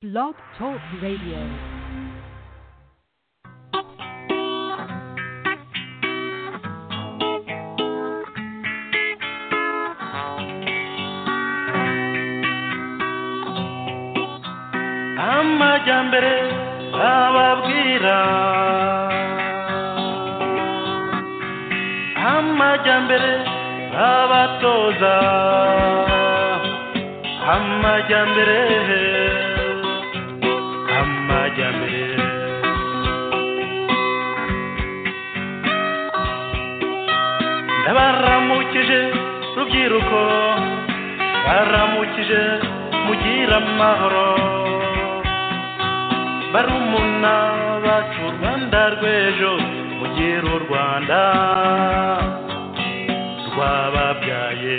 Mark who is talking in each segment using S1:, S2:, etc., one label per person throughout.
S1: Blog Talk Radio.
S2: amajyambere ababwira amajyambere abatoza amajyambere amajyambere ndabaramukije rubyiruko baramukije mugira amahoro barumuna bacu rwanda rw'ejo mugire u rwanda rwababyaye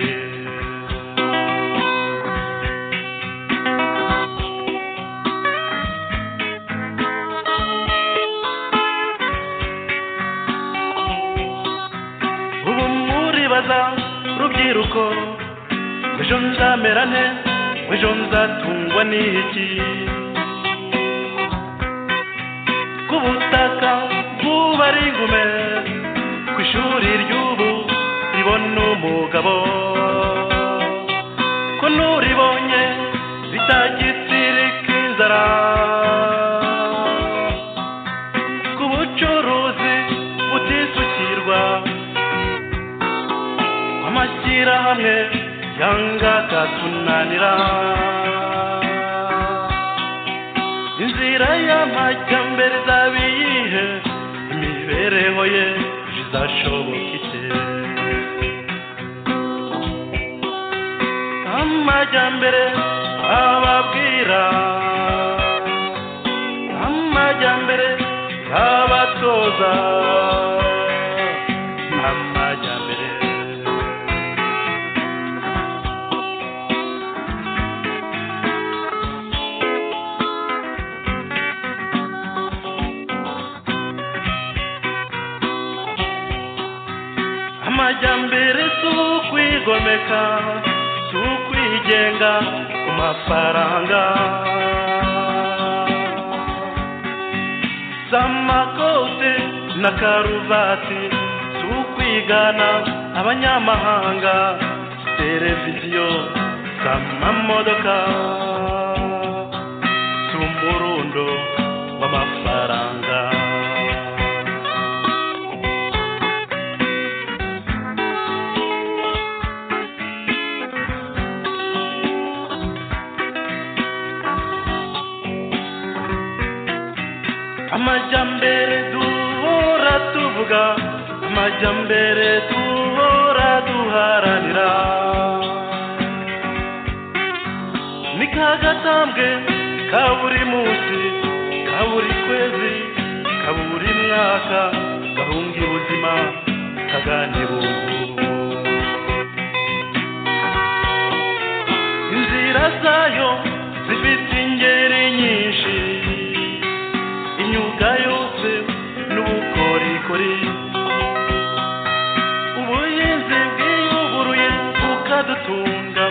S2: ubu muribaza rubyiruko ejo nzamera nte ejo nzatungwa n'iki ku butaka bw'ubari ingume ku ishuri ry'ubu ribona umugabo ko n'uribonye zitagitsirika inzara ku bucuruzi butisukirwa amashyirahamwe yanga akatunanira inzira y'amajyambere izaba iyihe imibereho ye izashoboka ite amajyambere ababwira amajyambere abatoza amajyambere amajyambere si ukwigomeka si ukwigenga ku mafaranga si amakote na karuvati si ukwigana abanyamahanga si televiziyo si amamodoka si umurundo w'amafaranga amajyambere duhora tuvuga amajyambere duhora duharanira ni ka gatambwe ka buri munsi ka buri kwezi ka buri mwaka gahunga ubuzima kaganibungu inzira zayo zifite ingeri nyinshi imyuga yose n'ubukorikori ubuhinzi bwiyuguruye bukadutunga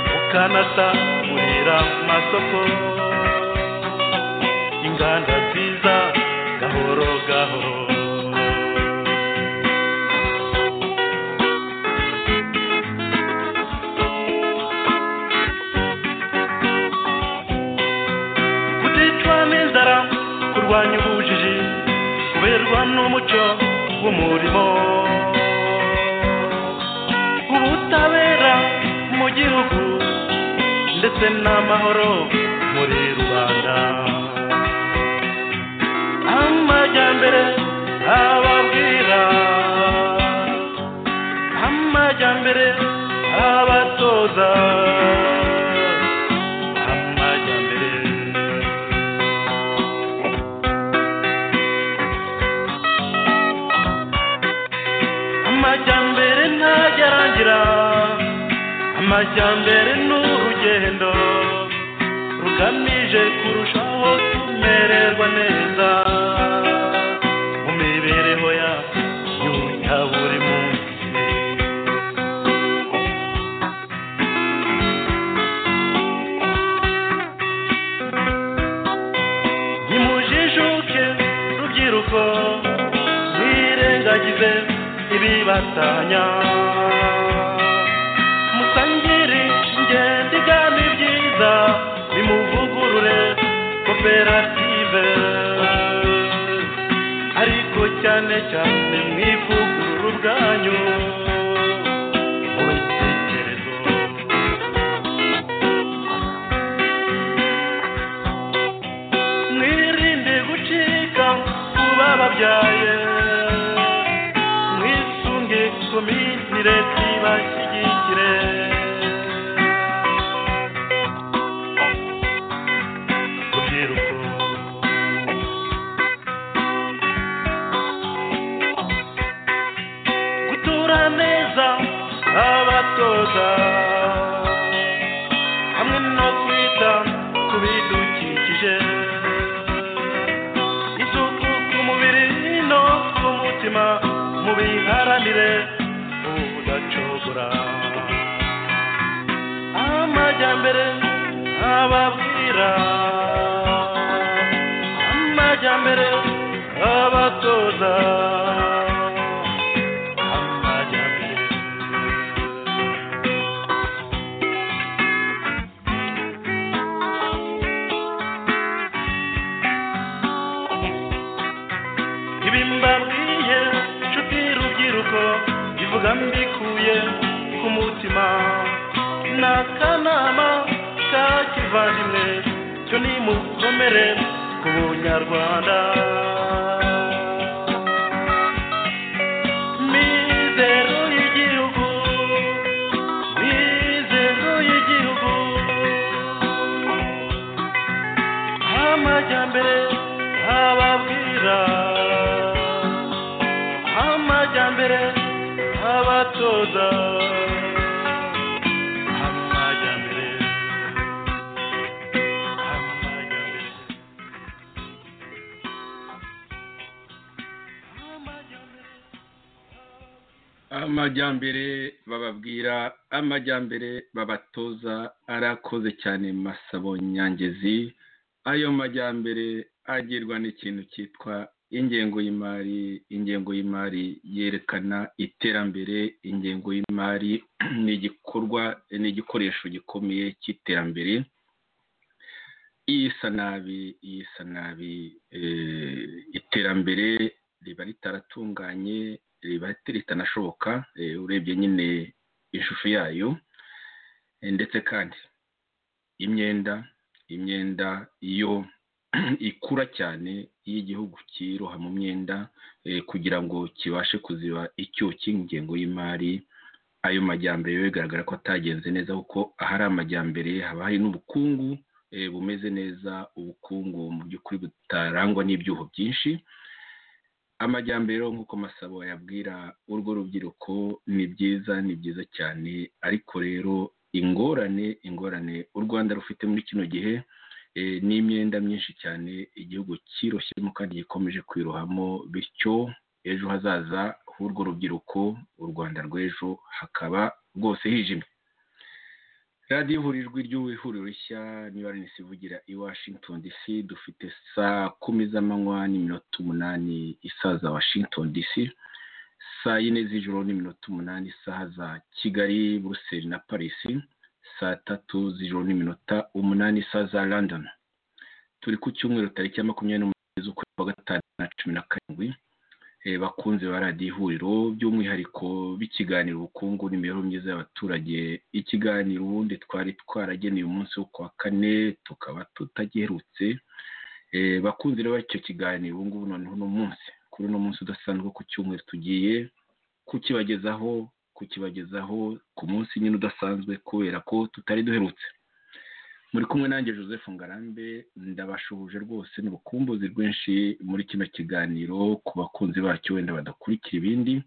S2: bukanasagurira amasoko inganda nziza gahoro gahoro guticwa n'inzara kurwanya ubujiji kuberwa n'umuco w'umurimo ubutabera mu gihugu ndetse n'amahoro muri rubanda amajyambere ababwira amajyambere abatoza amajyambere amajyambere ntagerangira amajyambere ni urugendo rugamije kurushaho kumererwa neza mu mibereho yacu ya buri munsi ibibatanya musangire ingendo igana ibyiza bimuvugurure koperative ariko cyane cyane mwivugurure ubwanyu mu bitekerezo mwirinde gucika ku bababyaye mwisunge komite leta ibashyigikire urubyiruko gutura neza abatoza hamwe no kwita ku bidukikije isuku ku mubiri no ku mutima mubiharanire ubudacogora amajyambere ababwira amajyambere abatoza amajyambere ibi mbabwiye nshuti rubyiruko ivuga mbikuye ku mutima ni akanama ka kivandimwe cyo nimukomere ku bunyarwanda mizero y'igihugu mizero y'igihugu amajyambere ababwira amajyambere abatoza amajyambere amajyambere amajyambere
S3: amajyambere bababwira amajyambere babatoza arakoze cyane masabo nyangezi ayo majyambere agirwa n'ikintu cyitwa ingengo y'imari ingengo y'imari yerekana iterambere ingengo y'imari ni igikorwa ni igikoresho gikomeye cy'iterambere iyisa nabi iyisa nabi eh, iterambere riba ritaratunganye riba ritanashoboka eh, urebye nyine ishusho yayo Eh, ndetse kandi imyenda imyenda iyo ikura cyane iyo igihugu cyiroha mu myenda eh, kugira ngo kibashe kuziba icyuho cy'ingengo y'imari ayo majyambere yo bigaragara ko atagenze neza kuko ahari amajyambere haba hari n'ubukungu eh, bumeze neza ubukungu mu by'ukuri butarangwa n'ibyuho byinshi amajyambere rero nk'uko masabo yabwira urwo rubyiruko ni byiza ni byiza cyane ariko rero ingorane ingorane u rwanda rufite muri kino gihe eh, n'imyenda myinshi cyane igihugu cyiroshyemo kandi gikomeje kwirohamo bityo ejo hazaza h'urwo rubyiruko u rwanda rw'ejo hakaba rwose hijimye radiyo ihurijwe ry'ihuriro rishya niba ari isivugira i washington dc dufite saa kumi z'amanywa n'iminota umunani isaza washington dc saa yine z'ijoro n'iminota umunani isaha za kigali buruseli na parisi saa tatu z'ijoro n'iminota umunani isaha za london turi ku cyumweru tariki ya makumyabiri n'umunani z'ukwezi kwa gatanu na cumi na karindwi Eh, bakunze ba radiyo ihuriro by'umwihariko b'ikiganiro ubukungu n'imibereho myiza y'abaturage ikiganiro ubundi twari twarageneye umunsi wo kuwa kane tukaba tutagiherutse Eh, bakunze rero icyo kiganiro ubu ngubu noneho uno munsi kuri uno munsi udasanzwe ku cyumweru tugiye kukibagezaho kukibagezaho ku munsi nyine udasanzwe kubera ko tutari duherutse muri kumwe nanjye joseph ngarambe ndabashuhuje rwose n'ubukumbuzi rwinshi muri kino kiganiro ku bakunzi bacyo wenda badakurikira ibindi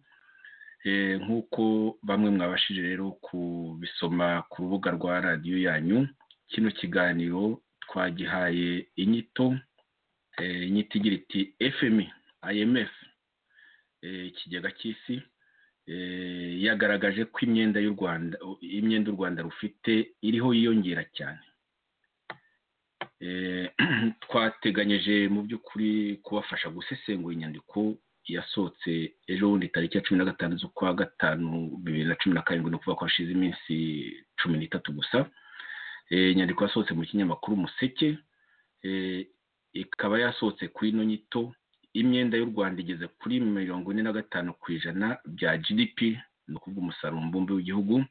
S3: Eh, nk'uko bamwe mwabashije rero kubisoma ku rubuga rwa radiyo yanyu kino kiganiro twagihaye inyito eh, inyito igira iti fmi imf eh, ikigega cy'isi eh, yagaragaje ko imyenda y'u rwanda imyenda u rwanda rufite iriho yiyongera cyane Eh, twateganyije mu by'ukuri kubafasha gusesengura inyandiko yasohotse ejo bundi tariki ya cumi na gatanu z'ukwa gatanu bibiri na cumi na karindwi ni ukuvuga ko hashize iminsi cumi n'itatu gusa inyandiko yasohotse mu kinyamakuru umuseke ikaba yasohotse ku ino nyito imyenda y'u rwanda igeze kuri mirongo ine na gatanu ku ijana bya gdp ni ukuvuga umusaruro mbumbe w'igihugu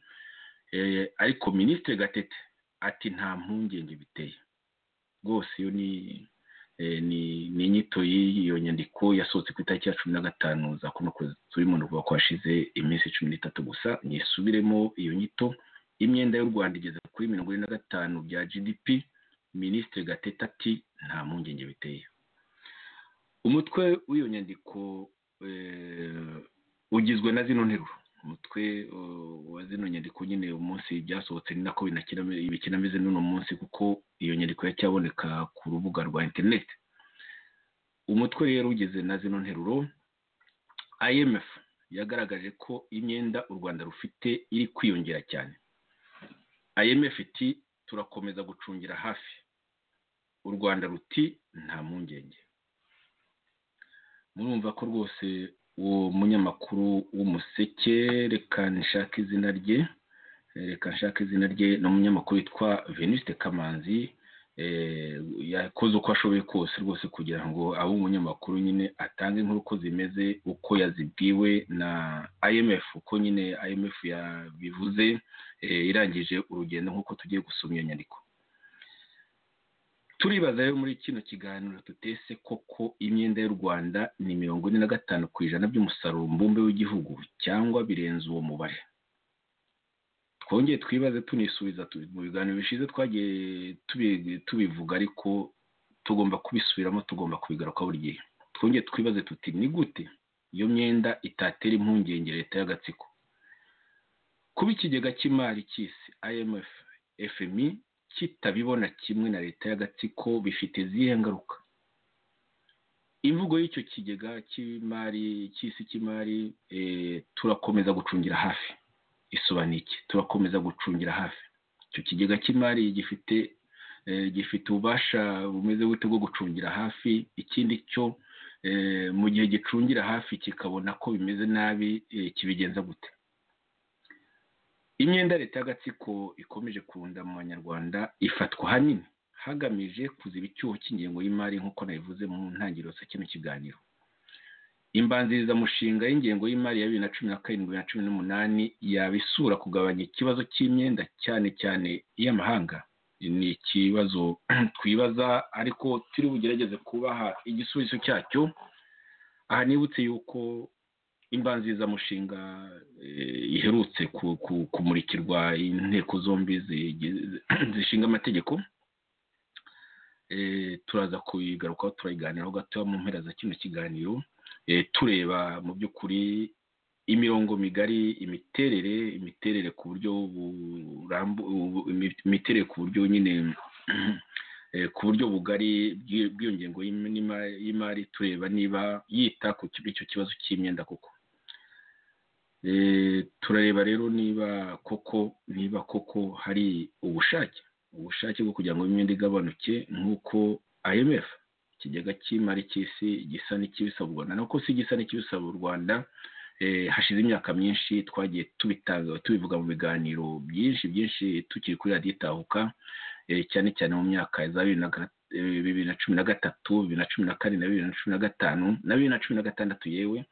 S3: ariko minisitiri gatete ati nta mpungenge biteye rwose iyo ni ni inyito y'iyo nyandiko yasohotse ku itariki ya cumi na gatanu za kuno turi mu rugo ko hashize iminsi cumi n'itatu gusa nisubiremo iyo nyito imyenda y'u rwanda igeze kuri mirongo ine na gatanu bya gdp minisitiri gatete ati nta mpungenge biteye umutwe w'iyo nyandiko ugizwe na zino nteruro umutwe wa zino nyandiko nyine umunsi byasohotse ni nako bikinameze n'uno munsi kuko iyo nyandiko yacyaboneka ku rubuga rwa interineti umutwe rero ugeze na zino nteruro imf yagaragaje ko imyenda u rwanda rufite iri kwiyongera cyane imf iti turakomeza gucungira hafi u rwanda ruti nta mpungenge murumva ko rwose uwo munyamakuru w'umuseke reka nshaka izina rye reka nshaka izina rye ni umunyamakuru witwa venuste kamanzi yakoze uko ashoboye kose rwose kugira ngo abe umunyamakuru nyine atange inkuru uko zimeze uko yazibwiwe na imf uko nyine imf yabivuze irangije urugendo nk'uko tugiye gusoma iyo nyandiko turibaza rero muri kino kiganiro tutese koko imyenda y'u rwanda ni mirongo ine na gatanu ku ijana by'umusaruro mbumbe w'igihugu cyangwa birenze uwo mubare twongeye twibaze tunisubiza mu biganiro bishize twagiye tubivuga ariko tugomba kubisubiramo tugomba kubigaruka buri gihe twongeye twibaze tuti ni gute iyo myenda itatera impungenge leta y'agatsiko kuba ikigega cy'imari cy'isi imf fmi kitabibona kimwe na leta y'agatsiko bifite izihe ngaruka imvugo y'icyo kigega cy'imari cy'isi cy'imari turakomeza gucungira hafi isobanuye iki turakomeza gucungira hafi icyo kigega cy'imari gifite gifite ububasha bumeze bute bwo gucungira hafi ikindi cyo mu gihe gicungira hafi kikabona ko bimeze nabi kibigenza gute imyenda leta y'agatsiko ikomeje kurunda mu banyarwanda ifatwa ahanini hagamije kuziba icyuho cy'ingengo y'imari nk'uko nabivuze mu ntangiriro za kino kiganiro imbanzirizamushinga y'ingengo y'imari ya bibiri na cumi na karindwi na cumi n'umunani yabisura kugabanya ikibazo cy'imyenda cyane cyane iy'amahanga ni ikibazo twibaza ariko turi bugerageze kubaha igisubizo cyacyo aha nibutse yuko imbanzirizamushinga iherutse kumurikirwa inteko zombi zishinga amategeko turaza kuyigarukaho turayiganiraho gato mu mpera za kino kiganiro tureba mu by'ukuri imirongo migari imiterere imiterere ku buryo imiterere ku buryo nyine ku buryo bugari bw'iyo ngengo y'imari tureba niba yita ku icyo kibazo cy'imyenda koko turareba rero niba koko niba koko hari ubushake ubushake bwo kugira ngo imyenda igabanuke nk'uko imf ikigega cy'imari cy'isi gisa n'ikibisaba u rwanda nako si gisa n'ikibisaba u rwanda hashize imyaka myinshi twagiye tubivuga mu biganiro byinshi byinshi tukiri kuri radiyo itahuka cyane cyane mu myaka za bibiri na cumi na gatatu bibiri na cumi na kane na bibiri na cumi na gatanu na bibiri na cumi na gatandatu yewe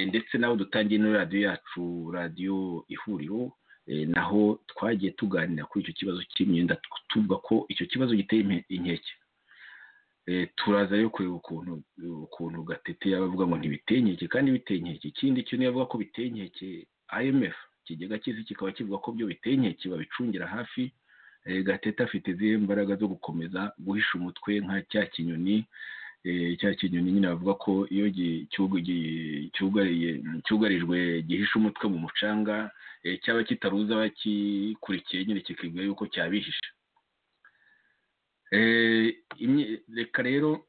S3: ndetse n'aho dutangiye muri radiyo yacu radiyo ihuriro naho twagiye tuganira kuri icyo kibazo cy'imyenda tuvuga ko icyo kibazo giteye inkeke turaza rero kureba ukuntu ukuntu gatete yaba avuga ngo ntibiteye inkeke kandi biteye inkeke ikindi kintu yavuga ko biteye inkeke imf ikigega cy'isi kikaba kivuga ko byo biteye inkeke babicungira hafi gatete afite izihe mbaraga zo gukomeza guhisha umutwe nka cya kinyoni cya kinyoni nyine bavuga ko iyo cyugarijwe gihisha umutwe mu mucanga cyaba kitaruza abakikurikiye nyine kikibwira yuko cyabihishe reka rero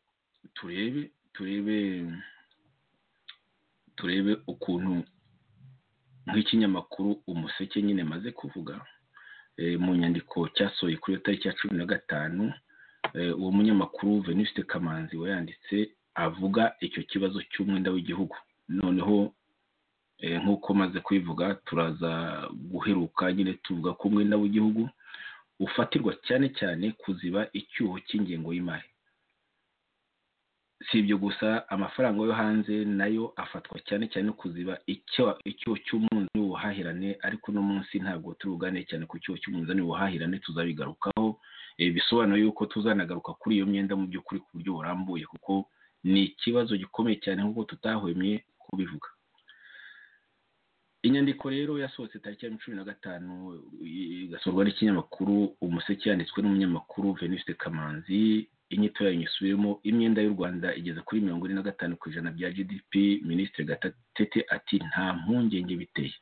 S3: turebe turebe turebe ukuntu nk'ikinyamakuru umuseke nyine maze kuvuga mu nyandiko cyasohoye kuri iyo tariki ya cumi na gatanu uwo munyamakuru venuste kamanzi wayanditse avuga icyo kibazo cy'umwenda w'igihugu noneho nk'uko maze kubivuga turaza guheruka nyine tuvuga ko umwenda w'igihugu ufatirwa cyane cyane kuziba icyuho cy'ingengo y'imari si ibyo gusa amafaranga yo hanze nayo afatwa cyane cyane kuziba icyuho cy'umunzani w'ubuhahirane ariko uno munsi ntabwo turuganire cyane ku cyuho cy'umunzani w'ubuhahirane tuzabigarukaho bisobanura yuko tuzanagaruka kuri iyo myenda mu by'ukuri ku buryo burambuye kuko ni ikibazo gikomeye cyane nk'uko tutahwemye kubivuga inyandiko rero yasohotse tariki ya cumi na gatanu igasurwa n'ikinyamakuru umuseke yanditswe n'umunyamakuru veniste kamanzi inyito yayo nyisubiremo imyenda y'u rwanda igeze kuri mirongo ine na gatanu ku ijana bya gdp minisitiri gatete ati nta mpungenge biteye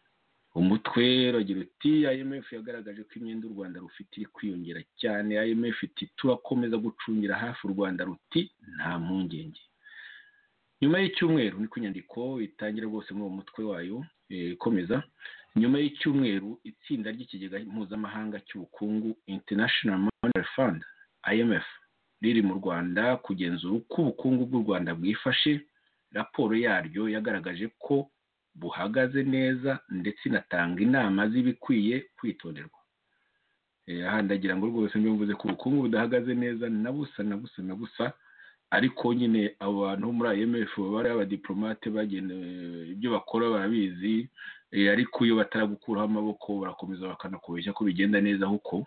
S3: umutwe ragira uti imf yagaragaje ko imyenda u rwanda rufite iri kwiyongera cyane imf iti turakomeza gucungira hafi u rwanda ruti nta mpungenge nyuma y'icyumweru niko inyandiko itangira rwose muri uwo mutwe wayo ikomeza nyuma y'icyumweru itsinda ry'ikigega mpuzamahanga cy'ubukungu international monetary fund imf riri mu rwanda kugenzura uko ubukungu bw'u rwanda bwifashe raporo yaryo yagaragaje ko buhagaze neza ndetse inatanga inama z'ibikwiye kwitonderwa aha ndagira ngo rwose mvuze ko ubukungu budahagaze neza na busa na busa na busa ariko nyine abo bantu bo muri imf baba ari abadiporomate bagenewe ibyo bakora barabizi ariko iyo bataragukuraho amaboko barakomeza bakanakubeshya ko bigenda neza kuko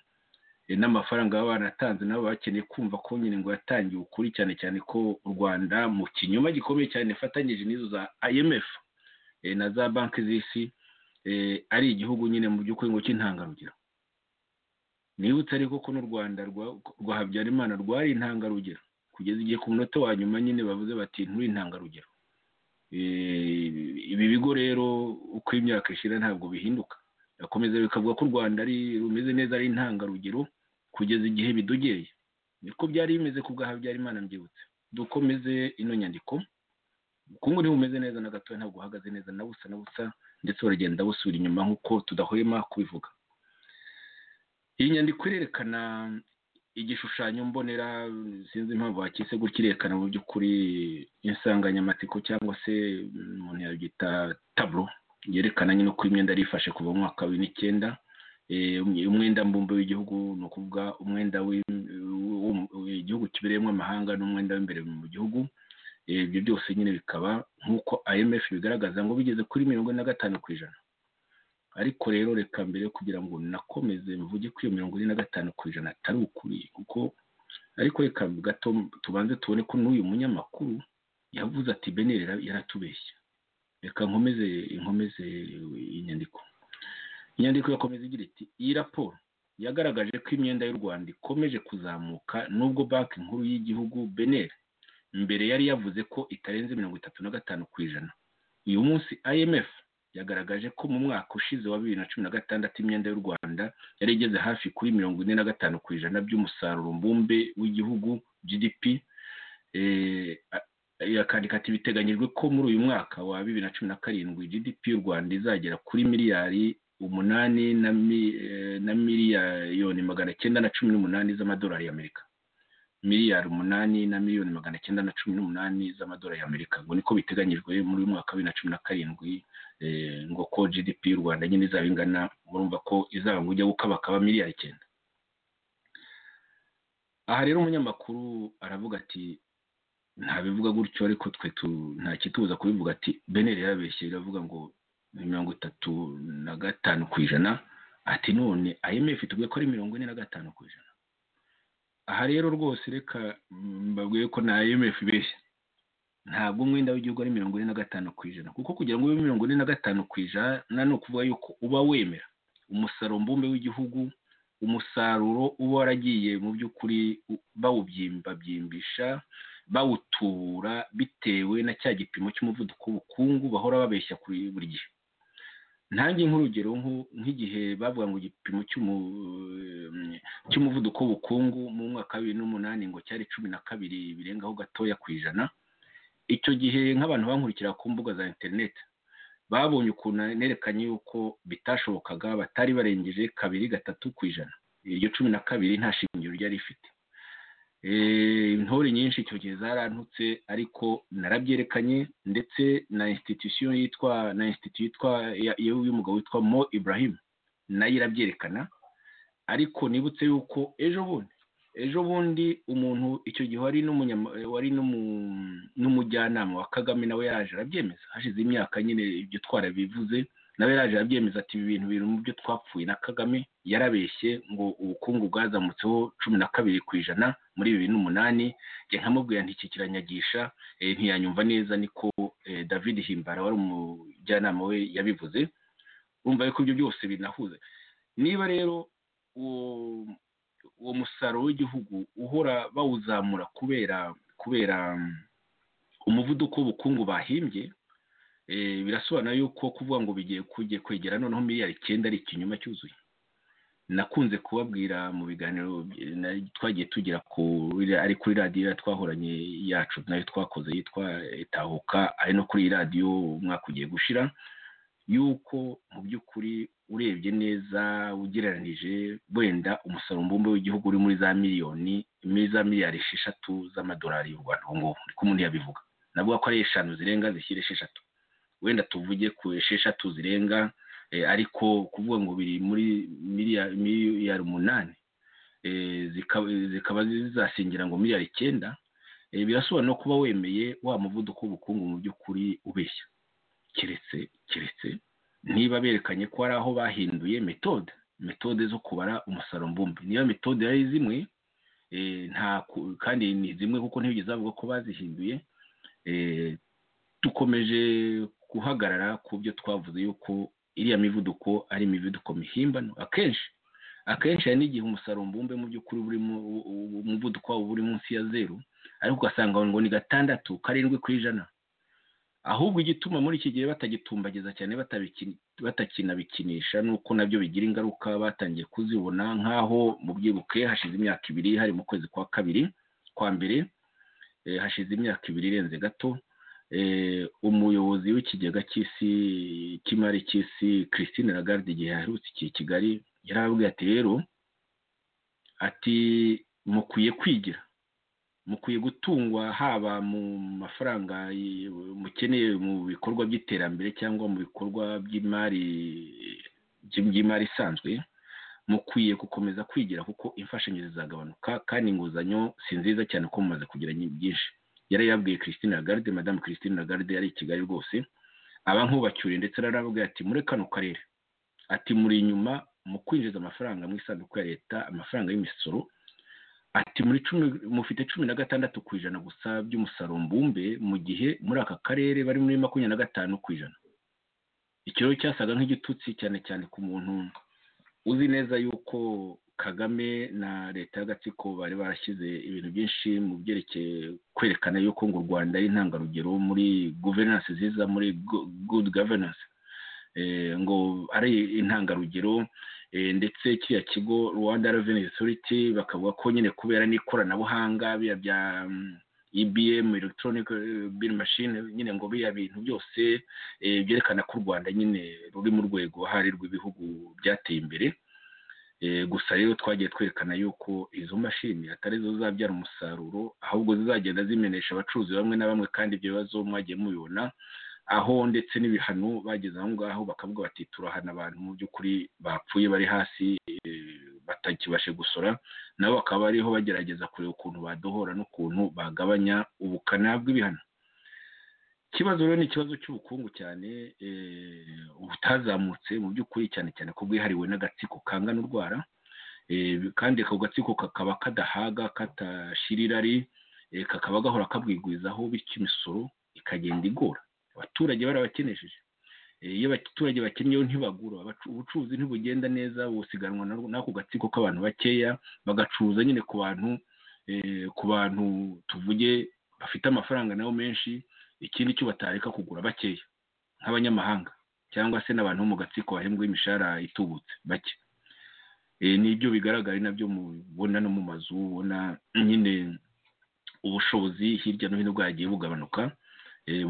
S3: n'amafaranga baba banatanze nabo bakeneye kumva ko nyine ngo yatangiye ukuri cyane cyane ko u rwanda mu kinyoma gikomeye cyane ifatanyije n'izo za imf na za banki z'isi ari igihugu nyine mu by'ukuri ngo cy'intangarugero nibutse ariko ko n'u rwanda rwa habyarimana rwari intangarugero kugeza igihe ku munota wa nyuma nyine bavuze bati nturi intangarugero ibi bigo rero uko imyaka ishira ntabwo bihinduka birakomeza bikavuga ko u rwanda rumeze neza ari intangarugero kugeza igihe bidogeye niko byari bimeze ku bwa habyarimana mbyibutse dukomeze ino nyandiko ubukungu ntibumeze neza na gato ntabwo buhagaze neza na busa na busa ndetse buragenda busubira inyuma nk'uko tudahwema kubivuga iyi nyandiko irerekana igishushanyo mbonera sinzi impamvu bakise gutya irerekana mu by'ukuri insanganyamatsiko cyangwa se umuntu yabyita taburo yerekana nyine uko imyenda yari kuva mu mwaka wa bibiri n'icyenda umwenda mbumbe w'igihugu ni ukuvuga umwenda w'igihugu kibereyemo amahanga n'umwenda w'imbere mu gihugu ibyo byose nyine bikaba nk'uko imf bigaragaza ngo bigeze kuri mirongo ine na gatanu ku ijana ariko rero reka mbere kugira ngo nakomeze mvuge ko iyo mirongo ine na gatanu ku ijana atari ukuri kuko ariko reka gato tubanze tubone ko n'uyu munyamakuru yavuze ati beneri yaratubeshya reka nkomeze inkomeze inyandiko inyandiko yakomeza igira iti iyi raporo yagaragaje ko imyenda y'u rwanda ikomeje kuzamuka n'ubwo banki nkuru y'igihugu beneri mbere yari yavuze ko itarenze mirongo itatu na gatanu ku ijana uyu munsi imf yagaragaje ko mu mwaka ushize wa bibiri na cumi na gatandatu imyenda y'u rwanda yari igeze hafi kuri mirongo ine na gatanu ku ijana by'umusaruro mbumbe w'igihugu gdp akandika ati biteganyijwe ko muri uyu mwaka wa bibiri na cumi na karindwi gdp y'u rwanda izagera kuri miliyari umunani na miliyoni magana cyenda na cumi n'umunani z'amadolari y'amerika miliyari umunani na miliyoni magana cyenda na cumi n'umunani z'amadolari y'amerika ngo niko biteganyijwe muri uyu mwaka wa bibiri na cumi na karindwi ngo ko gdp y'u rwanda nyine izaba ingana murumva ko izaba ngo ujya gukabakaba miliyari icyenda aha rero umunyamakuru aravuga ati ntabivuga gutyo ariko twe nta kitubuza kubivuga ati beneri yarabeshye iravuga ngo mirongo itatu na gatanu ku ijana ati none imf tuvuge ko ari mirongo ine na gatanu ku ijana aha rero rwose reka mbabwiye ko nta imf ibeshya ntabwo umwenda w'igihugu ari mirongo ine na gatanu ku ijana kuko kugira ngo ube mirongo ine na gatanu ku ijana ni ukuvuga yuko uba wemera umusaruro mbumbe w'igihugu umusaruro uba waragiye mu by'ukuri bawubyimbabyimba bawutubura bitewe na cya gipimo cy'umuvuduko w'ubukungu bahora babeshya kuri buri gihe ntange nk'urugero nk'igihe bavuga ngo igipimo cy'umuvuduko w'ubukungu mu mwaka wa bibiri n'umunani ngo cyari cumi na kabiri birengaho gatoya ku ijana icyo gihe nk'abantu bankurikira ku mbuga za interineti babonye ukuntu nerekanye yuko bitashobokaga batari barengeje kabiri gatatu ku ijana iryo cumi na kabiri nta shingiro ryari rifite intore nyinshi icyo gihe zarantutse ariko narabyerekanye ndetse na institusiyo yitwa na institusiyo yitwa y'umugabo witwa mo ibrahim nayo irabyerekana ariko nibutse yuko ejo bundi ejo bundi umuntu icyo gihe wari wari n'umujyanama wa kagame nawe yaje arabyemeza hashize imyaka nyine ibyo twarabivuze nawe yaje arabyemeza ati ibi bintu biri mu byo twapfuye na kagame yarabeshye ngo ubukungu bwazamutseho cumi na kabiri ku ijana muri bibiri n'umunani njye nkamubwira nti kiranyagisha ntiyanyumva neza niko david himbara wari umujyanama we yabivuze wumva yuko ibyo byose binahuza niba rero uwo musaruro w'igihugu uhora bawuzamura kubera kubera umuvuduko w'ubukungu bahimbye birasobanura yuko kuvuga ngo bigiye kujya kwegera noneho miliyari icyenda ari ikinyoma cyuzuye nakunze kubabwira mu biganiro twagiye tugira ari kuri radiyo twahoranye yacu nayo twakoze yitwa itahuka ari no kuri iyi radiyo umwaka ugiye gushira yuko mu by'ukuri urebye neza ugereranije wenda umusaruro mbumbe w'igihugu uri muri za miliyoni muri za miliyari esheshatu z'amadolari y'u rwanda ubu ngubu niko umuntu yabivuga navuga ko ari eshanu zirenga zishyira esheshatu wenda tuvuge ku esheshatu zirenga ariko kuvuga ngo biri muri miliyari umunani zikaba zizasingira ngo miliyari icyenda birasobanura kuba wemeye wa muvuduko w'ubukungu mu by'ukuri ubeshya keretse keretse niba berekanye ko hari aho bahinduye metode metode zo kubara umusaruro mbumbe niba metode yari zimwe kandi ni zimwe kuko ntibigeze bavuga ko bazihinduye dukomeje guhagarara ku byo twavuze yuko iriya mivuduko ari imivuduko mihimbano akenshi akenshi hari n'igihe umusaruro mbumbe mu by'ukuri burimo umuvuduko waba uri munsi ya zeru ariko ugasanga ngo ni gatandatu karindwi ku ijana ahubwo igituma muri iki gihe batagitumbagiza cyane batakinabikinisha nuko nabyo bigira ingaruka batangiye kuzibona nk'aho mu byibuke hashize imyaka ibiri hari mu kwezi kwa kabiri kwa mbere hashize imyaka ibiri irenze gato umuyobozi w'ikigega cy'isi cy'imari cy'isi christine lagarde igihe yaherutse iki kigali yarababwiye ati rero ati mukwiye kwigira mukwiye gutungwa haba mu mafaranga mukeneye mu bikorwa by'iterambere cyangwa mu bikorwa by'imari by'imari isanzwe mukwiye gukomeza kwigira kuko imfashanyo zizagabanuka kandi inguzanyo si nziza cyane ko mumaze kugira byinshi yari yabwiye christine lagarde madamu christine lagarde yari i kigali rwose aba nk'ubacyuriye ndetse arababwira ati muri kano karere ati muri inyuma mu kwinjiza amafaranga mu isanduku ya leta amafaranga y'imisoro ati muri cumi mufite cumi na gatandatu ku ijana gusa by'umusaruro mbumbe mu gihe muri aka karere bari muri makumyabiri na gatanu ku ijana ikiraro cyasaga nk'igitutsi cyane cyane ku muntu uzi neza yuko kagame na leta y'agatsiko bari barashyize ibintu byinshi mu byerekeye kwerekana yuko ngo u rwanda ari intangarugero muri guverinansi nziza muri good governance ngo ari intangarugero ndetse kiriya kigo rwanda reveni osoriti bakavuga ko nyine kubera n'ikoranabuhanga biriya bya ibm electronic bill machine nyine ngo biriya bintu byose byerekana ko u rwanda nyine ruri mu rwego hari rw'ibihugu byateye imbere gusa rero twagiye twerekana yuko izo mashini atari zo zabyara umusaruro ahubwo zizagenda zimenesha abacuruzi bamwe na bamwe kandi ibyo bibazo mwagiye mubibona aho ndetse n'ibihano bageze aho ngaho bakavuga bati turahana abantu mu by'ukuri bapfuye bari hasi batakibashe gusora nabo bakaba bariho bagerageza kureba ukuntu badohora n'ukuntu bagabanya ubukana bw'ibihano ikibazo rero ni ikibazo cy'ubukungu cyane butazamutse mu by'ukuri cyane cyane ko bwihariwe n'agatsiko kangana urwara kandi ako gatsiko kakaba kadahaga katashira irari kakaba gahora kabwigwizaho bityo imisoro ikagenda igora abaturage barabakenesheje iyo abaturage bakenyeyeho ntibagura ubucuruzi ntibugenda neza busiganwa n'ako gatsiko k'abantu bakeya bagacuruza nyine ku bantu ku bantu tuvuge bafite amafaranga nabo menshi ikindi cyo batareka kugura bakeya nk'abanyamahanga cyangwa se n'abantu bo mu gatsiko bahembwa imishahara itubutse bake nibyo bigaragara nabyo mubona no mu mazu ubona nyine ubushobozi hirya no hino bwagiye bugabanuka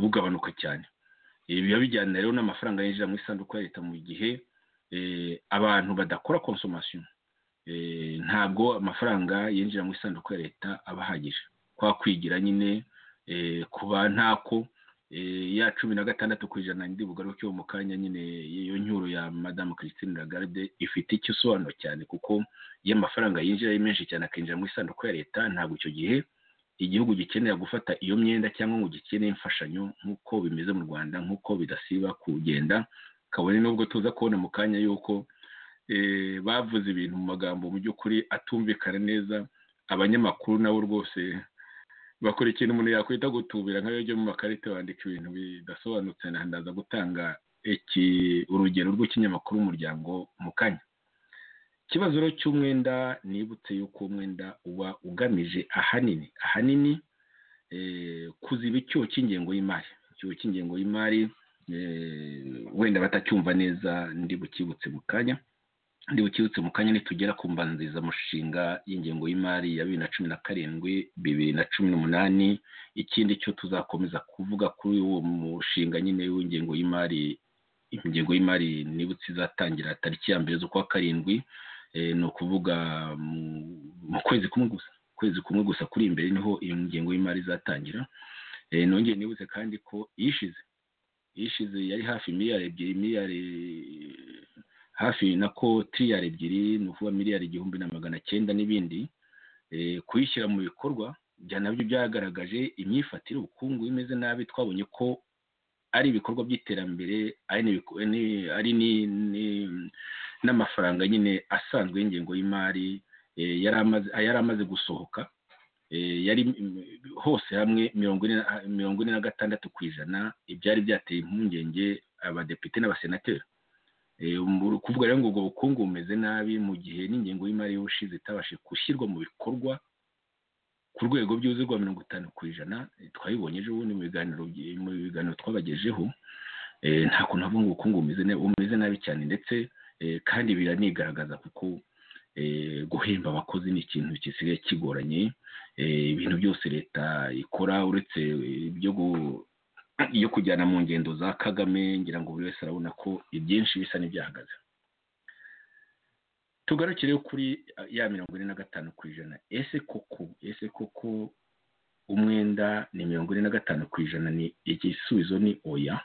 S3: bugabanuka cyane biba bijyana rero n'amafaranga yinjira mu isanduku ya leta mu gihe abantu badakora konsomasiyo ntabwo amafaranga yinjira mu isanduku ya leta aba ahagije kwa kwigira nyine kuba ntako ya cumi na gatandatu ku ijana ndi bugaruke mu kanya nyine iyo nyuro ya madamu christine lagarde ifite icyo isobanura cyane kuko iyo amafaranga yinjira ari menshi cyane akinjira mu isanduku ya leta ntabwo icyo gihe igihugu gikenera gufata iyo myenda cyangwa ngo gikeneye imfashanyo nk'uko bimeze mu rwanda nk'uko bidasiba kugenda kabone n'ubwo tuza kubona mu kanya y'uko bavuze ibintu mu magambo mu by'ukuri atumvikana neza abanyamakuru nabo rwose bakora ikintu umuntu yakwita gutubira nk'ayo ajya mu makarita bandika ibintu bidasobanutse ndaza gutanga urugero rw'ikinyamakuru umuryango mu kanya ikibazo cy'umwenda nibutse yuko umwenda uba ugamije ahanini ahanini kuziba icyuho cy'ingengo y'imari icyuho cy'ingengo y'imari wenda batacyumva neza ndi bukibutse mu kanya ndi bukibutse mu kanya nitugera ku mbanzirizamushinga y'ingengo y'imari ya bibiri na cumi na karindwi bibiri na cumi n'umunani ikindi cyo tuzakomeza kuvuga kuri uwo mushinga nyine w'ingengo y'imari ingengo y'imari nibutse izatangira tariki ya mbere z'ukwa karindwi ni ukuvuga mu kwezi kumwe gusa ukwezi kumwe gusa kuri imbere niho iyo ngengo y'imari izatangira nongeye nibutse kandi ko iyishize iyishize yari hafi miliyari ebyiri miliyari hafi nako tiriyari ebyiri ni ukuvuga miliyari igihumbi na magana cyenda n'ibindi kuyishyira mu bikorwa bya nabyo byagaragaje imyifatire ubukungu imeze nabi twabonye ko ari ibikorwa by'iterambere ari n'amafaranga nyine asanzwe y'ingengo y'imari yari amaze gusohoka yari hose hamwe mirongo ine na gatandatu ku ijana ibyari byateye impungenge abadepite n'abasenateri kuvuga rero ngo ubwo bukungu bumeze nabi mu gihe n'ingengo y'imari y'ubushize itabashe gushyirwa mu bikorwa ku rwego byuzurwa mirongo itanu ku ijana twabibonye ejo bundi mu biganiro mu biganiro twabagejeho nta kuntu havuga ngo ubukungu bumeze nabi cyane ndetse kandi biranigaragaza kuko guhemba abakozi ni ikintu gisigaye kigoranye ibintu byose leta ikora uretse ibyo iyo kujyana mu ngendo za kagame ngira ngo buri wese arabona ko ibyinshi bisa n'ibyahagaze tugarukire kuri ya mirongo ine na gatanu ku ijana ese koko ese koko umwenda ni mirongo ine na gatanu ku ijana ni igisubizo ni oya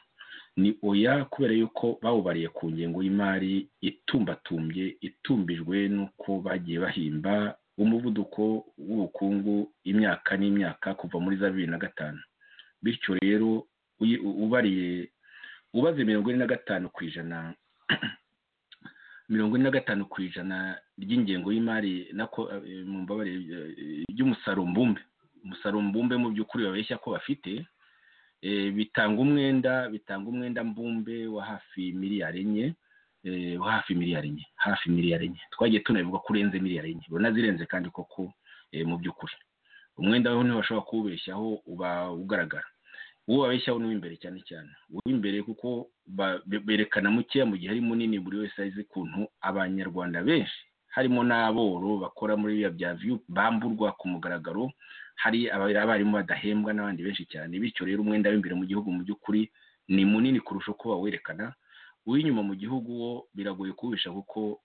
S3: ni oya kubera yuko bawubariye ku ngengo y'imari itumbatumbye itumbijwe n'uko bagiye bahimba umuvuduko w'ubukungu imyaka n'imyaka kuva muri za bibiri na gatanu bityo rero ubariye ubaze mirongo ine na gatanu ku ijana mirongo ine na gatanu ku ijana ry'ingengo y'imari mu mbabare ry'umusarumbumbe umusarumbumbe mu by'ukuri babeshya ko bafite bitanga umwenda bitanga umwenda mbumbe wa hafi miliyari enye wa hafi miliyari enye hafi miliyari enye twagiye tunabivuga ko urenze miliyari enye zirenze kandi koko mu by'ukuri umwenda we ntibashobora kuwubeshyaho uba ugaragara uwo babeshyaho ni uw'imbere cyane cyane uw'imbere kuko berekana mukeya mu gihe ari munini buri wese azi ukuntu abanyarwanda benshi harimo n'aboro bakora muri biriya bya viyu bamburwa ku mugaragaro hari abarimu badahembwa n'abandi benshi cyane bityo rero umwenda w'imbere mu gihugu mu by'ukuri ni munini kurusha uko bawerekana uw'inyuma mu gihugu wo biragoye kuwisha kuko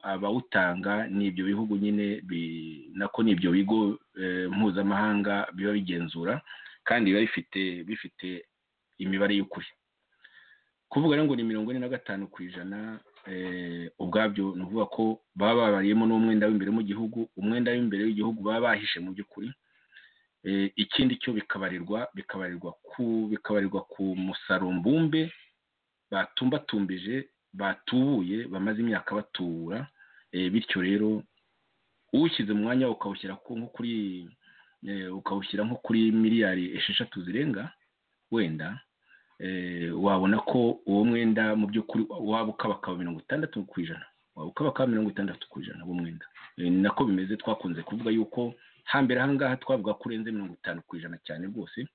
S3: abawutanga ni ibyo bihugu nyine nako ni ibyo bigo mpuzamahanga biba bigenzura kandi biba bifite bifite imibare y'ukuri kuvuga ngo ni mirongo ine na gatanu ku ijana ubwabyo ni ukuvuga ko baba babariyemo n'umwenda w'imbere mu gihugu umwenda w'imbere w'igihugu baba bahishe mu by'ukuri ikindi cyo bikabarirwa bikabarirwa ku bikabarirwa ku musarumbumbe batumbatumbije batubuye bamaze imyaka batura bityo rero uwushyize mu mwanya ukawushyira nko kuri ukawushyira nko kuri miliyari esheshatu zirenga wenda wabona ko uwo mwenda mu by'ukuri waba ukabakaba mirongo itandatu ku ijana waba ukabakaba mirongo itandatu ku ijana uwo mwenda nako bimeze twakunze kuvuga yuko hambere aha ngaha twavuga ko urenze mirongo itanu ku ijana cyane rwose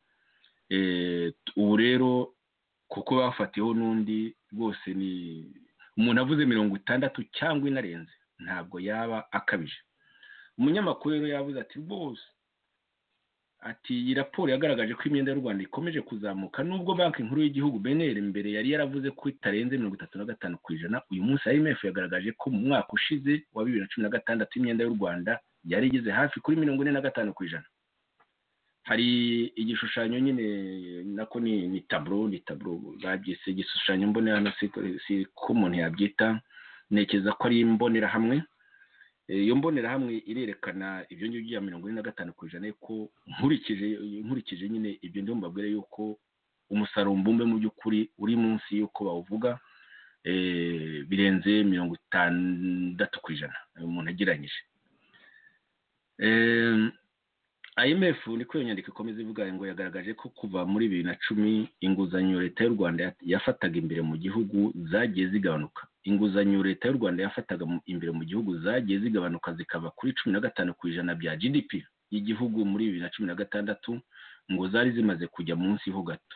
S3: ubu rero kuko bafatiyeho n'undi rwose ni umuntu avuze mirongo itandatu cyangwa inarenze ntabwo yaba akabije umunyamakuru rero yavuze ati rwose ati iyi raporo yagaragaje ko imyenda y'u rwanda ikomeje kuzamuka nubwo banki nkuru y'igihugu bnr mbere yari yaravuze ko itarenze mirongo itatu na gatanu ku ijana uyu munsi imf yagaragaje ko mu mwaka ushize wa bibiri na cumi na gatandatu imyenda y'u rwanda yari igeze hafi kuri mirongo ine na gatanu ku ijana hari igishushanyo nyine nako ni ni taburo ni taburo babyise igishushanyo mbonera hano si ko umuntu yabyita ntekereza ko ari imbonerahamwe iyo mbonerahamwe irerekana ibyo ngibyo bya mirongo ine na gatanu ku ijana ko nkurikije nkurikije nyine ibyo ndimo mbabwire yuko umusaruro mbumbe mu by'ukuri uri munsi y'uko bawuvuga birenze mirongo itandatu ku ijana umuntu ageranyije IMF niko iyo nyandiko ikomeza ivuga ngo yagaragaje ko kuva muri bibiri na cumi inguzanyo leta y'u rwanda yafataga imbere mu gihugu zagiye zigabanuka inguzanyo leta y'u rwanda yafataga imbere mu gihugu zagiye zigabanuka zikava kuri cumi na gatanu ku ijana bya gdp y'igihugu muri bibiri na cumi na gatandatu ngo zari zimaze kujya munsi ho gato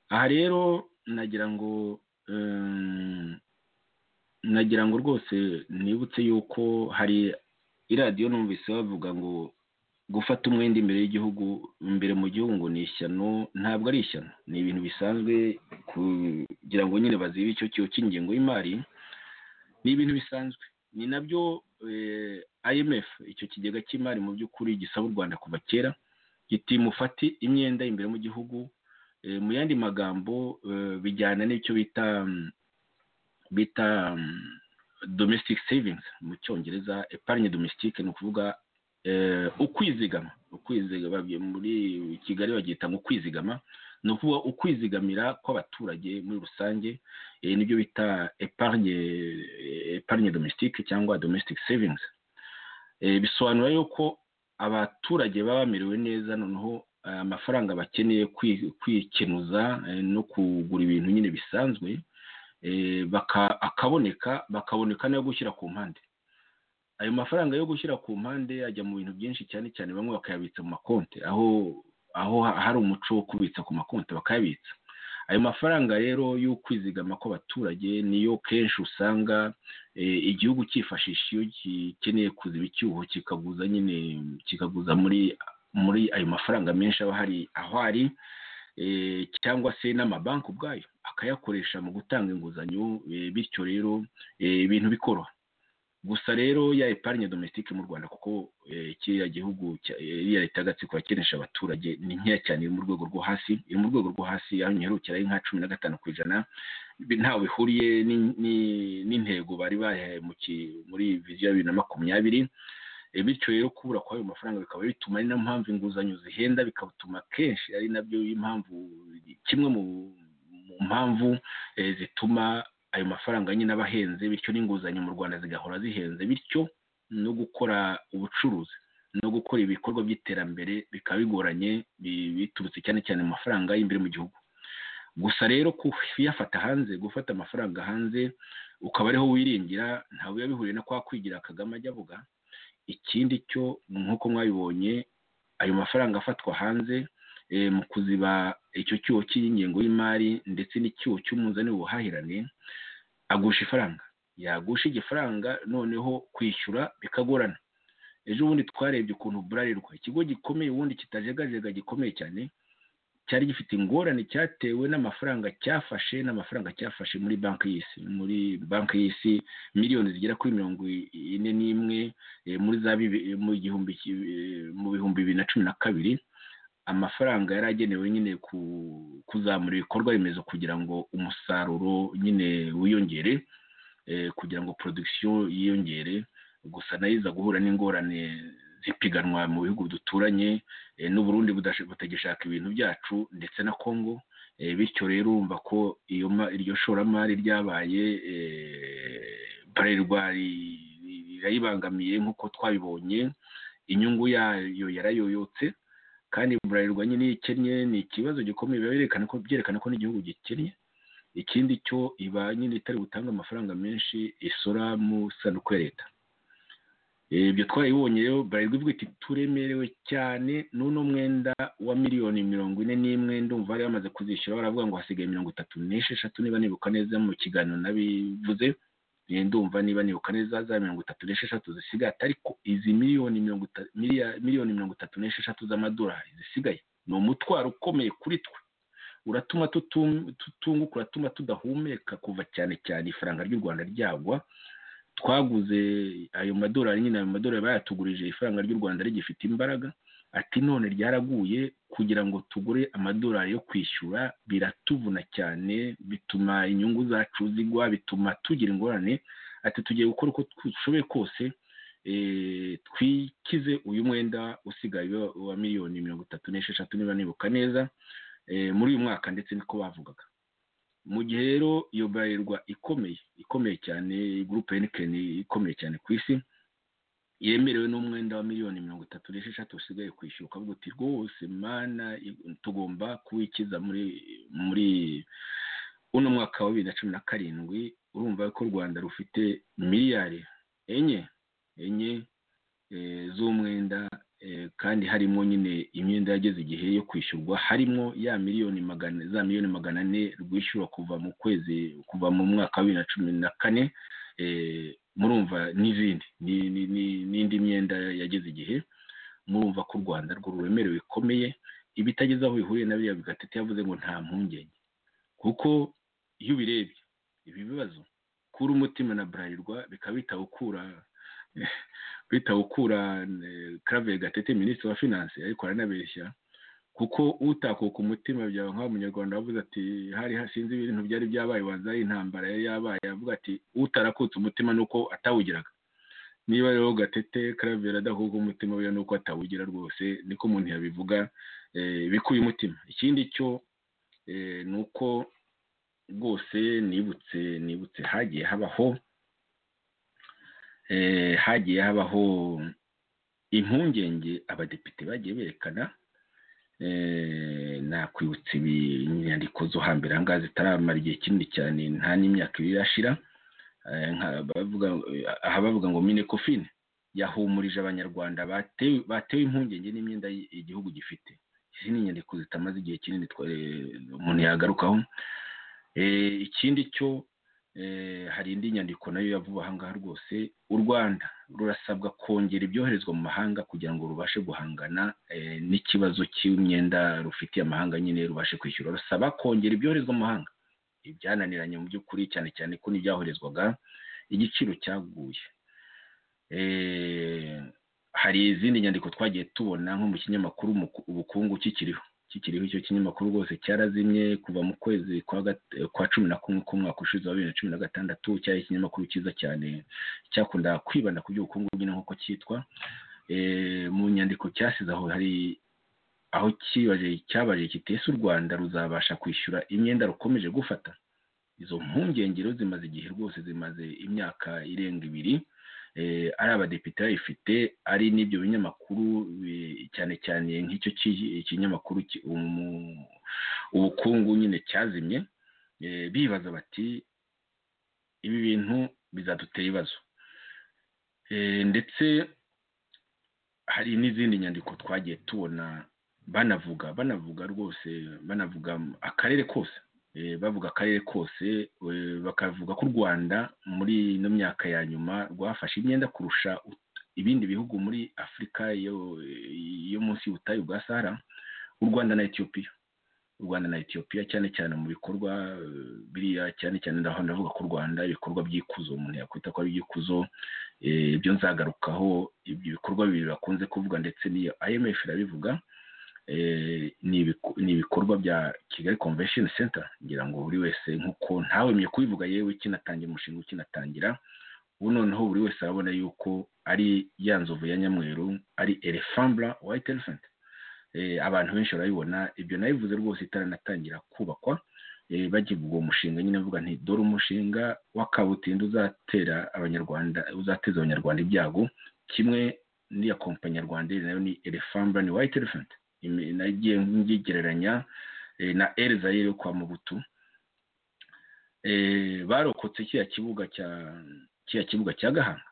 S3: aha rero nagira ngo nagira ngo rwose nibutse yuko hari iradiyo numvise bavuga ngo gufata umwenda imbere y'igihugu imbere mu gihugu ngo ni ishyano ntabwo ari ishyano ni ibintu bisanzwe kugira ngo nyine bazibe icyo kigo cy'ingengo y'imari ni ibintu bisanzwe ni nabyo IMF icyo kigega cy'imari mu by'ukuri gisaba u rwanda kuva kera giti mufate imyenda imbere mu gihugu mu yandi magambo bijyana n'icyo bita bita domestic savings mu cyongereza epargne domestique ni ukuvuga ukwizigama ukwizigama muri kigali babyita ngo kwizigama ni ukuvuga ukwizigamira kw'abaturage muri rusange nibyo bita epargne epargne domestique cyangwa domestic savings bisobanura yuko abaturage baba bamerewe neza noneho amafaranga bakeneye kwikenuza no kugura ibintu nyine bisanzwe akaboneka bakaboneka n'ayo gushyira ku mpande ayo mafaranga yo gushyira ku mpande ajya mu bintu byinshi cyane cyane bamwe bakayabitsa mu makonti aho aho hari umuco wo kubitsa ku makonti bakayabitsa ayo mafaranga rero y'ukwizigama kw'abaturage niyo kenshi usanga igihugu cyifashisha iyo gikeneye kuziba icyuho kikaguza nyine kikaguza muri muri ayo mafaranga menshi aba hari aho ari cyangwa se n'amabanki ubwayo akayakoresha mu gutanga inguzanyo bityo rero ibintu bikoroha gusa rero ya epargne domestique mu rwanda kuko kiriya gihugu iriya leta y'agatsiko yakenesha abaturage ni nkeya cyane iri mu rwego rwo hasi iri mu rwego rwo hasi aho nyiherukira ari nka cumi na gatanu ku ijana ntawe bihuriye n'intego bari bayahaye muri viziyo ya bibiri na makumyabiri bityo rero kubura kw'ayo mafaranga bikaba bituma ari nayo mpamvu inguzanyo zihenda bikatuma kenshi ari nabyo impamvu kimwe mu mpamvu zituma ayo mafaranga nyine aba ahenze bityo n'inguzanyo mu rwanda zigahora zihenze bityo no gukora ubucuruzi no gukora ibikorwa by'iterambere bikaba bigoranye biturutse cyane cyane mu mafaranga y'imbere mu gihugu gusa rero kuyafata hanze gufata amafaranga hanze ukaba ariho wiringira ntawe biba bihuriye no kwa kwigira kagame ajya avuga ikindi cyo nk'uko mwabibonye ayo mafaranga afatwa hanze mu kuziba icyo cyuho cy'ingengo y'imari ndetse n'icyuho cy'umuzani w'ubuhahirane agusha ifaranga yagusha igifaranga noneho kwishyura bikagorana ejo bundi twarebye ukuntu burarirwa ikigo gikomeye ubundi kitajegajega gikomeye cyane cyari gifite ingorane cyatewe n'amafaranga cyafashe n'amafaranga cyafashe muri banki y'isi muri banki y'isi miliyoni zigera kuri mirongo ine n'imwe muri za mu gihumbi mu bihumbi bibiri na cumi na kabiri amafaranga yari agenewe nyine kuzamura ibikorwa remezo kugira ngo umusaruro nyine wiyongere kugira ngo porodikisiyo yiyongere gusa nayo iza guhura n'ingorane zipiganwa mu bihugu duturanye n'uburundi butagishaka ibintu byacu ndetse na congo bityo rero urumva ko iryo shoramari ryabaye barerwa rirayibangamiye nk'uko twabibonye inyungu yayo yarayoyotse kandi burarirwa nyine iyo ikennye ni ikibazo gikomeye biba ko byerekana ko n'igihugu gikennye ikindi cyo iba nyine itari butanga amafaranga menshi isora mu sanduku ya leta ibyo twabibonye rero burarirwa ivuga iti turemerewe cyane n'uno mwenda wa miliyoni mirongo ine n'imwe ndumva bari bamaze kuzishyura baravuga ngo hasigaye mirongo itatu n'esheshatu niba nibuka neza mu kiganiro nabivuze ndumva niba nibuka neza za mirongo itatu n'esheshatu zisigaye ariko izi miliyoni mirongo itatu miliyoni mirongo itatu n'esheshatu z'amadolari zisigaye ni umutwaro ukomeye kuri twe uratuma tutunguka uratuma tudahumeka kuva cyane cyane ifaranga ry'u rwanda ryagwa twaguze ayo madolari nyine ayo madolari bayatugurije ifaranga ry'u rwanda rigifite imbaraga ati none ryaraguye kugira ngo tugure amadolari yo kwishyura biratuvuna cyane bituma inyungu zacu zigwa bituma tugira ingorane ati tugiye gukora uko dushoboye kose twikize uyu mwenda usigaye wa miliyoni mirongo itatu n'esheshatu niba nibuka neza muri uyu mwaka ndetse niko bavugaga mu gihe rero iyo barerwa ikomeye ikomeye cyane gurupe henikeni ikomeye cyane ku isi yemerewe n'umwenda wa miliyoni mirongo itatu n'esheshatu usigaye kwishyura ukavuga uti rwose mana tugomba kuwikiza muri muri uno mwaka wa bibiri na cumi na karindwi urumva ko u rwanda rufite miliyari enye enye z'umwenda kandi harimo nyine imyenda yageze igihe yo kwishyurwa harimo ya miliyoni magana za miliyoni magana ane rwishyurwa kuva mu kwezi kuva mu mwaka wa bibiri na cumi na kane murumva n'izindi n'indi myenda yageze igihe murumva ko u rwanda rwo ruremerewe bikomeye ibitageze aho bihuriye na biriya bigatete yavuze ngo nta mpungenge kuko iyo ubirebye ibi bibazo kura umutima na burarirwa bikabita gukura bita gukura clave gatete minisitiri wa finanse ariko aranabeshya kuko utakuka umutima byawe nk'aho umunyarwanda wavuze ati hari hasinze ibintu byari byabaye waza intambara yari yabaye avuga ati utarakutse umutima ni uko atawugiraga niba rero gatete clave adakuka umutima we ni uko atawugira rwose niko umuntu yabivuga bikuye umutima ikindi cyo ni uko rwose nibutse nibutse hagiye habaho hagiye habaho impungenge abadepite bagiye berekana nakwibutsa inyandiko zo hambere ahangaha zitaramara igihe kinini cyane nta n'imyaka ibiri irashira aha bavuga ngo mine kofine yahumurije abanyarwanda batewe impungenge n'imyenda igihugu gifite izi ni inyandiko zitamaze igihe kinini umuntu yagarukaho ikindi cyo hari indi nyandiko nayo yavuba ahangaha rwose u rwanda rurasabwa kongera ibyoherezwa mu mahanga kugira ngo rubashe guhangana n'ikibazo cy'imyenda rufitiye amahanga nyine rubashe kwishyura rusaba kongera ibyoherezwa mu mahanga ibyananiranye mu by'ukuri cyane cyane ko n'ibyaherezwaga igiciro cyaguye hari izindi nyandiko twagiye tubona nko mu kinyamakuru ubukungu kikiriho kikiriho icyo kinyamakuru rwose cyarazimye kuva mu kwezi kwa cumi na kumwe k'umwaka ushize wa bibiri na cumi na gatandatu cyari ikinyamakuru cyiza cyane cyakunda kwibanda ku by'ubukungu nyine nk'uko cyitwa mu nyandiko cyasize aho hari aho cyabaje kitese u rwanda ruzabasha kwishyura imyenda rukomeje gufata izo mpungengero zimaze igihe rwose zimaze imyaka irenga ibiri ari abadepite bayifite ari n'ibyo binyamakuru cyane cyane nk'icyo kinyamakuru ubukungu nyine cyazimye bibaza bati ibi bintu bizadutera ibibazo ndetse hari n'izindi nyandiko twagiye tubona banavuga banavuga rwose banavuga akarere kose bavuga akarere kose bakavuga ko u rwanda muri ino myaka ya nyuma rwafashe imyenda kurusha ibindi bihugu muri afurika yo munsi y'ubutayu bwa sahara u rwanda na etiyopiya u rwanda na etiyopiya cyane cyane mu bikorwa biriya cyane cyane ndaho ndavuga ko u rwanda ibikorwa by'ikuzo umuntu yakwita ko ari iby'ikuzo ibyo nzagarukaho ibyo bikorwa bibiri bakunze kuvuga ndetse n'iyo imf irabivuga ni ibikorwa bya kigali convention center ngira ngo buri wese nk'uko ntawemye kubivuga yewe kinatangira umushinga ukinatangira ubu noneho buri wese arabona yuko ari ya nzovu ya nyamweru ari elefambra white elephant abantu benshi barabibona ibyo nabivuze rwose itaranatangira kubakwa bagivuga uwo mushinga nyine avuga nti dore umushinga w'akabutindi uzatera abanyarwanda uzateza abanyarwanda ibyago kimwe n'iya kompanyi nyarwanda nayo ni elefambra ni white elephant nagiye ngigereranya na elizayire yo kwa mubutu barokotse kiriya kibuga cya kiriya kibuga cya gahanga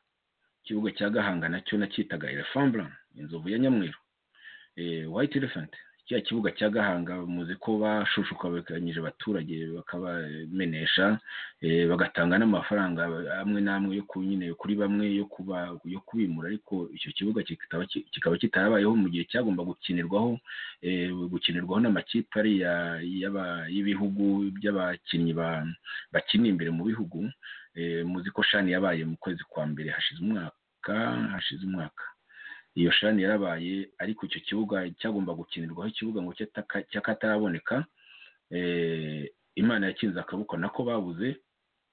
S3: ikibuga cya gahanga nacyo nacyitaga elefambura inzovu ya nyamweru white elephant kiriya kibuga cya gahanga muzi ko bashushukabikanyije abaturage bakabamenesha bagatanga n'amafaranga amwe n'amwe yo nyine kuri bamwe yo kubimura ariko icyo kibuga kikaba kitarabayeho mu gihe cyagomba gukinirwaho gukinirwaho n'amakipe ariya y'ibihugu by'abakinnyi bakinira imbere mu bihugu muzi ko shani yabaye mu kwezi kwa mbere hashize umwaka hashize umwaka iyo shani yarabaye ariko icyo kibuga cyagomba gukinirwaho ikibuga ngo cy'akataraboneka imana yakinze akaboko nako babuze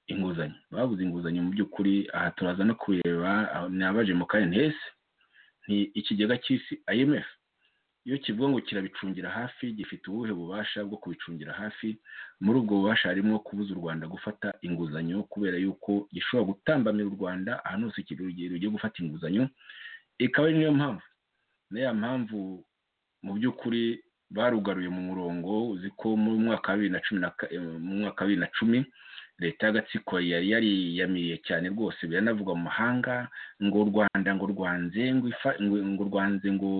S3: inguzanyo babuze inguzanyo mu by'ukuri aha turaza no kureba ni abaje mu hese ni ikigega cy'isi imf iyo kivuga ngo kirabicungira hafi gifite ubuhe bubasha bwo kubicungira hafi muri ubwo bubasha harimo kubuza u rwanda gufata inguzanyo kubera yuko gishobora gutambamira u rwanda ahantu hose rugiye gufata inguzanyo ikaba ari niyo mpamvu niya mpamvu mu by'ukuri barugaruye mu murongo uzi ko mu mwaka wa bibiri na cumi mu mwaka wa bibiri na cumi leta y'agatsiko yari yariyamiye cyane rwose biranavuga mu mahanga ngo u rwanda ngo rwanze ngo rwanze ngo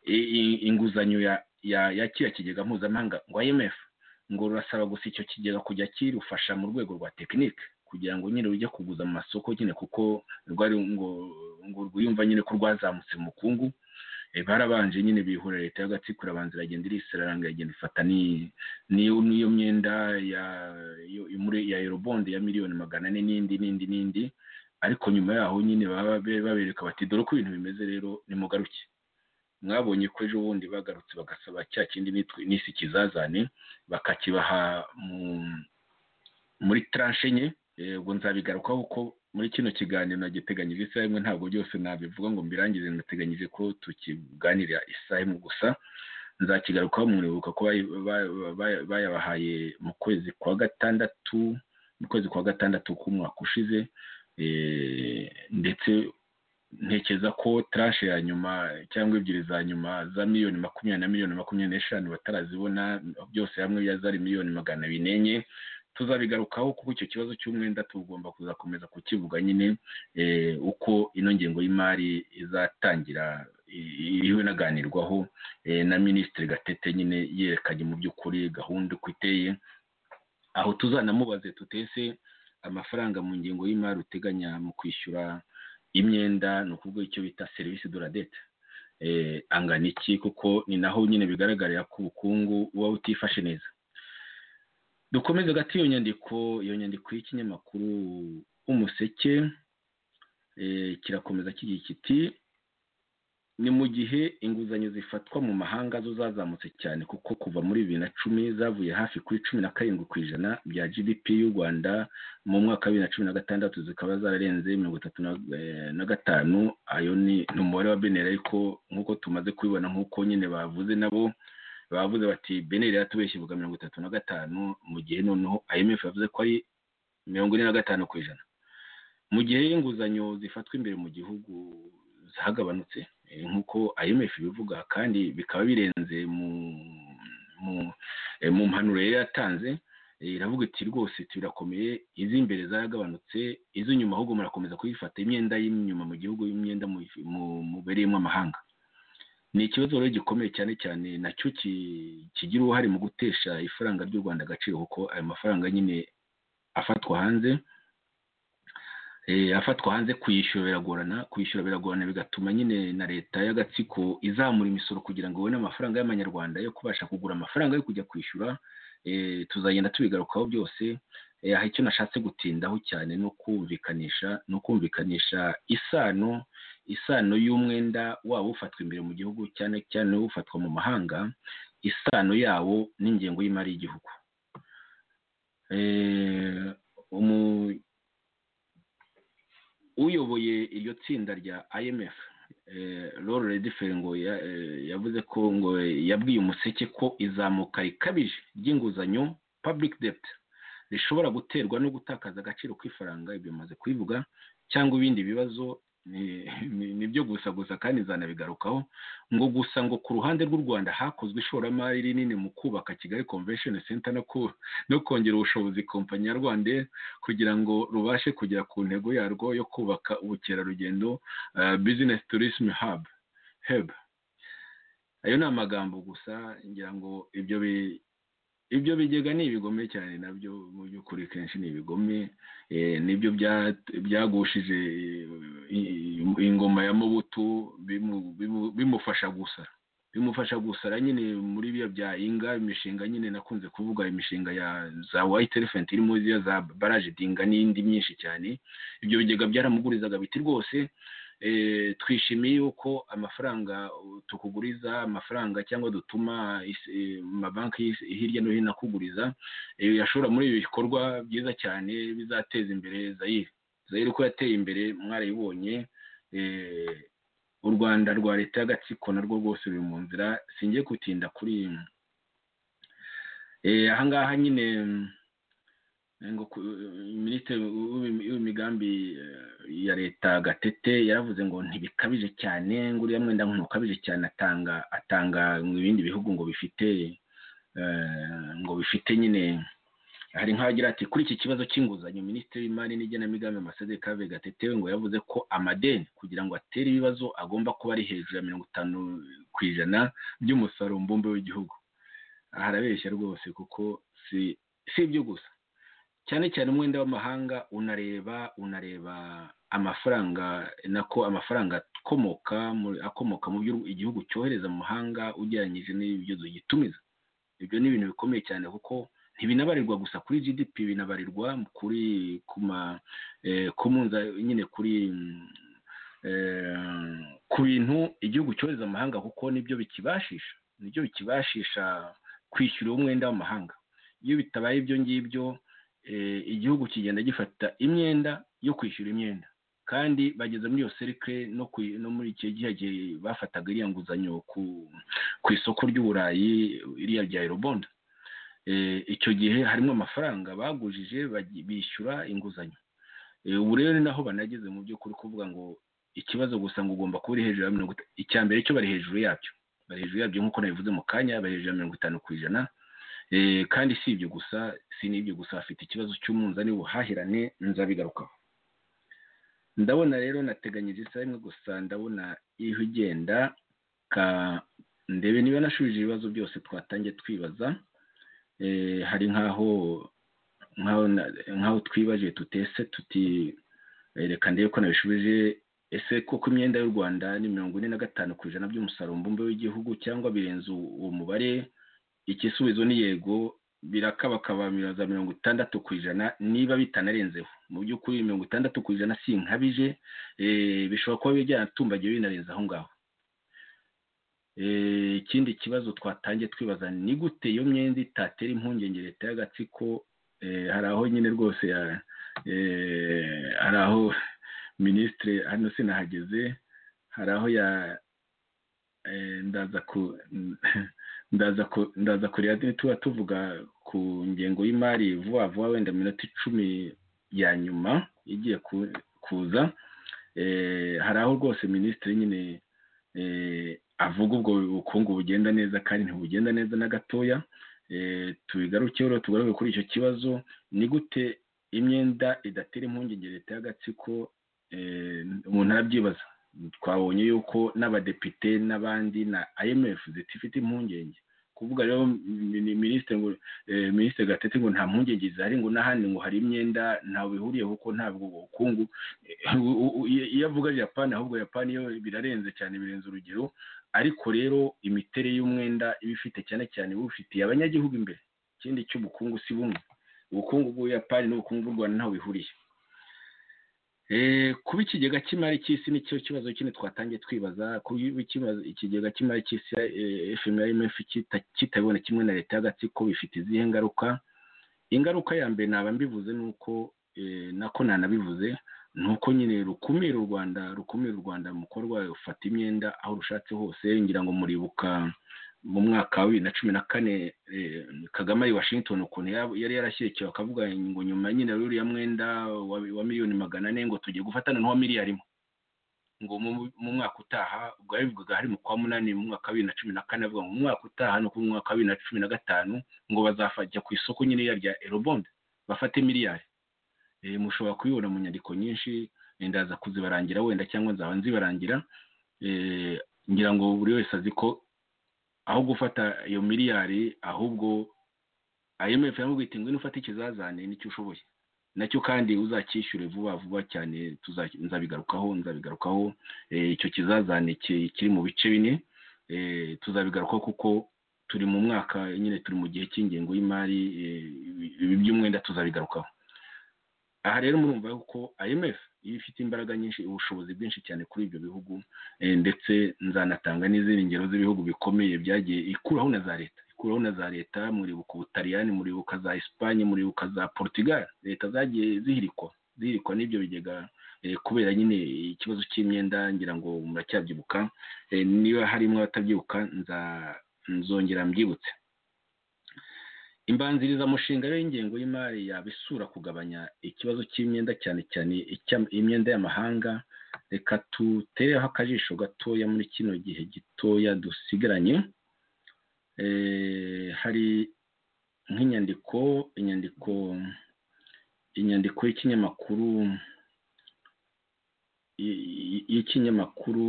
S3: inguzanyo ya kiriya kigega mpuzamahanga ngo imf ngo rurasaba gusa icyo kigega kujya kirufasha mu rwego rwa tekinike kugira ngo nyine rujye kuguza mu masoko nyine kuko rwari ngo ngo rwiyumva nyine ko rwazamutse mu bukungu barabanje nyine bihura leta y'agatsiko irabanza iragenda irisera iranga iragenda ifata n'iyo myenda ya yorobonde ya miliyoni magana ane n'indi n'indi n'indi ariko nyuma yaho nyine babereka bati dore uko ibintu bimeze rero nimugaruke mwabonye ko ejo bundi bagarutse bagasaba cya kindi n'isi ikizazane bakakibaha muri taranshe nke ubwo nzabigarukaho ko muri kino kiganiro nagiteganyije isaha imwe ntabwo byose nabivuga ngo mbirangize nateganyije ko tukiganirira isaha imwe gusa nzakigarukaho mwuribuka ko bayabahaye mu kwezi kwa gatandatu mu kwezi kwa gatandatu k'umwaka ushize ndetse ntekereza ko tarashe ya nyuma cyangwa ebyiri za nyuma za miliyoni makumyabiri na miliyoni makumyabiri n'eshanu batarazibona byose hamwe byazari miliyoni magana abiri n'enye tuzabigarukaho kuko icyo kibazo cy'umwenda tugomba kuzakomeza kukivuga nyine uko ino ngengo y'imari izatangira iriho inaganirwaho na minisitiri gatete nyine yerekanye mu by'ukuri gahunda uko iteye aho tuzanamubaze tutese amafaranga mu ngengo y'imari uteganya mu kwishyura imyenda ni ukuvuga icyo bita serivisi doradete angana iki kuko ni naho nyine bigaragarira ko ubukungu buba butifashe neza dukomeze hagati y'iyo nyandiko iyo nyandiko y'ikinyamakuru umuseke kirakomeza kigira kiti ni mu gihe inguzanyo zifatwa mu mahanga zo zazamutse cyane kuko kuva muri bibiri na cumi zavuye hafi kuri cumi na karindwi ku ijana bya gdp y'u rwanda mu mwaka wa bibiri na cumi na gatandatu zikaba zararenze mirongo itatu na gatanu ayo ni umubare wa beneri ariko nk'uko tumaze kubibona nk'uko nyine bavuze nabo bavuze bati beneri yatubeshye ivuga mirongo itatu na gatanu mu gihe noneho imf yavuze ko ari mirongo ine na gatanu ku ijana mu gihe inguzanyo zifatwa imbere mu gihugu zagabanutse nk'uko imf ibivuga kandi bikaba birenze mu mpanuro yari yatanze iravuga iti rwose birakomeye iz'imbere zaragabanutse iz'inyuma ahubwo murakomeza kuyifata imyenda y'inyuma mu gihugu imyenda mubereyemo amahanga ni ikibazo rero gikomeye cyane cyane nacyo kigira uruhare mu gutesha ifaranga ry'u rwanda agaciro kuko ayo mafaranga nyine afatwa hanze afatwa hanze kuyishyura biragorana kuyishyura biragorana bigatuma nyine na leta y'agatsiko izamura imisoro kugira ngo ibone amafaranga y'amanyarwanda yo kubasha kugura amafaranga yo kujya kwishyura tuzagenda tubigarukaho byose aha icyo nashatse gutindaho cyane ni ukumvikanisha ni ukumvikanisha isano isano y'umwenda waba ufatwa imbere mu gihugu cyane cyane ufatwa mu mahanga isano yawo n'ingengo y'imari y'igihugu uyoboye iryo tsinda rya imf roro rediferi ngo yavuze ko ngo yabwiye umuseke ko izamuka rikabije ry'inguzanyo public debt rishobora guterwa no gutakaza agaciro k'ifaranga ibyo bimaze kubivuga cyangwa ibindi bibazo ni byo gusa gusa kandi zanabigarukaho ngo gusa ngo ku ruhande rw'u rwanda hakozwe ishoramari rinini mu kubaka kigali convention center no kongera ubushobozi kompanyi ya rwanda kugira ngo rubashe kugera ku ntego yarwo yo kubaka ubukerarugendo business tourism hub ayo ni amagambo gusa ngira ngo ibyo ibyo bigega ni ibigome cyane nabyo mu by'ukuri kenshi ni ibigome nibyo byagushije ingoma ya mubutu bimufasha gusa bimufasha gusara nyine muri biriya bya inga imishinga nyine nakunze kuvuga imishinga ya za white elephant irimo ziriya za baraje dinga n'indi myinshi cyane ibyo bigega byaramugurizaga biti rwose twishimiye yuko amafaranga tukuguriza amafaranga cyangwa dutuma amabanki hirya no hino akuguriza yashora muri ibi bikorwa byiza cyane bizateza imbere zayire zayire uko yateye imbere mwarayibonye u rwanda rwa leta y'agatsiko narwo rwose ruri mu nzira singiye gutinda kuri ahangaha nyine minisitiri w'imigambi ya leta gatete yaravuze ngo ntibikabije cyane ngo uriya mwenda ntukabije cyane atanga atanga mu bindi bihugu ngo bifite ngo bifite nyine hari nk'abagira ati kuri iki kibazo cy'inguzanyo minisitiri w'imari n'igenamigambi ambasaderi kave gatete ngo yavuze ko amadeni kugira ngo atere ibibazo agomba kuba ari hejuru ya mirongo itanu ku ijana by'umusaruro mbumbe w'igihugu harabeshya rwose kuko si ibyo gusa cyane cyane umwenda w'amahanga unareba unareba amafaranga nako amafaranga akomoka akomoka mu byo igihugu cyohereza mu mahanga ugereranyije n'ibyo gitumiza ibyo ni ibintu bikomeye cyane kuko ntibinabarirwa gusa kuri gdp binabarirwa kuri ku munza nyine kuri ku bintu igihugu cyohereza amahanga kuko nibyo bikibashisha nibyo bikibashisha kwishyura umwenda w'amahanga iyo bitabaye ibyo ngibyo igihugu kigenda gifata imyenda yo kwishyura imyenda kandi bageze muri iyo serikire no muri icyo gihe bafataga iriya nguzanyo ku isoko ry'uburayi iriya rya eurobond icyo gihe harimo amafaranga bagujije bishyura inguzanyo ubu rero naho banageze mu by'ukuri kuvuga ngo ikibazo gusa ngo ugomba kuba uri hejuru ya mirongo itanu icya mbere cyo bari hejuru yabyo bari hejuru yabyo nk'uko nabivuze mu kanya bari hejuru ya mirongo itanu ku ijana kandi si ibyo gusa si n'ibyo gusa bafite ikibazo cy'umunzani w'ubuhahirane nzabigarukaho ndabona rero nateganyije isaha imwe gusa ndabona iyo ugenda ndebe niba nashubije ibibazo byose twatangiye twibaza hari nk'aho nk'aho twibaje tutese tuti reka ndebe ko nabishubije ese koko imyenda y'u rwanda ni mirongo ine na gatanu ku ijana by'umusaruro mbumbe w'igihugu cyangwa birenze uwo mubare igisubizo ni yego birakabakaba za mirongo itandatu ku ijana niba bitanarenzeho mu by'ukuri mirongo itandatu ku ijana si nkabije bishobora kuba byanatumbagiye binarenze aho ngaho ikindi kibazo twatangiye twibaza ni gute iyo myenda itatera impungenge leta y'agatsiko hari aho nyine rwose hari aho minisitiri hano sinahageze hari aho ya ndaza kureba tuba tuvuga ku ngengo y'imari vuba vuba wenda minota icumi ya nyuma igiye kuza hari aho rwose minisitiri nyine avuga ubwo bukungu bugenda neza kandi ntibugenda neza na gatoya tubigarukeho rero tugaruke kuri icyo kibazo ni gute imyenda idatera impungenge leta y'agatsiko umuntu arabyibaza twabonye yuko n'abadepite n'abandi na imf zitifite impungenge kuvuga rero minisitiri gatete ngo nta mpungenge zihari ngo n'ahandi ngo hari imyenda ntawe bihuriyeho kuko ntabwo ubukungu iyo avuga japani ahubwo japani yo birarenze cyane birenze urugero ariko rero imiterere y'umwenda iba ifite cyane cyane iba ifitiye abanyagihugu imbere ikindi cy'ubukungu si bumwe ubukungu bw'ubuyapani n'ubukungu bw'u rwanda ntaho bihuriye kuba ikigega cy'imari cy'isi nicyo kibazo kine twatangiye twibaza kuba ikigega cy'imari cy'isi fmf kitabibona kimwe na leta y'agatsiko bifite izihe ngaruka ingaruka ya mbere naba mbivuze ni uko nako nanabivuze ni uko nyine rukumira u rwanda rukumira u rwanda mu kuba rwafata imyenda aho rushatse hose ngira ngo muribuka mu mwaka wa bibiri na cumi na kane kagame ari washington ukuntu yari yarashyikiwe akavuga ngo nyuma nyine ruriya mwenda wa miliyoni magana ane ngo tugiye gufatana n'uwa miliyari imwe ngo mu mwaka utaha ubwo yabivugaga hari mu kwa munani mu mwaka wa bibiri na cumi na kane avuga ngo mu mwaka utaha no mu mwaka wa bibiri na cumi na gatanu ngo bazajya ku isoko nyine rya erobonde bafate miliyari mushobora kubibona mu nyandiko nyinshi ndaza kuzibarangira wenda cyangwa nzaba nzibarangira ngira ngo buri wese azi ko aho gufata iyo miliyari ahubwo imf yamubwira iti ngwino ufate ikizazane n'icyo ushoboye nacyo kandi uzacyishyure vuba vuba cyane nzabigarukaho nzabigarukaho icyo kizazane kiri mu bice bine tuzabigarukaho kuko turi mu mwaka nyine turi mu gihe cy'ingengo y'imari ibi by'umwenda tuzabigarukaho aha rero murumva yuko imf iyo ifite imbaraga nyinshi ubushobozi bwinshi cyane kuri ibyo bihugu ndetse nzanatanga n'izindi ngero z'ibihugu bikomeye byagiye ikuraho na za leta ikuraho na za leta muribuka ubutaliyani muribuka za esipanye muribuka za portugal leta zagiye zihirikwa zihirikwa n'ibyo bigega kubera nyine ikibazo cy'imyenda ngira ngo muracyabyibuka niba harimo abatabyibuka nzongera mbyibutse imbanzirizamushinga y'ingengo y'imari yaba isura kugabanya ikibazo cy'imyenda cyane cyane imyenda y'amahanga reka tutereho akajisho gatoya muri kino gihe gitoya dusigaranye hari nk'inyandiko inyandiko inyandiko y'ikinyamakuru y'ikinyamakuru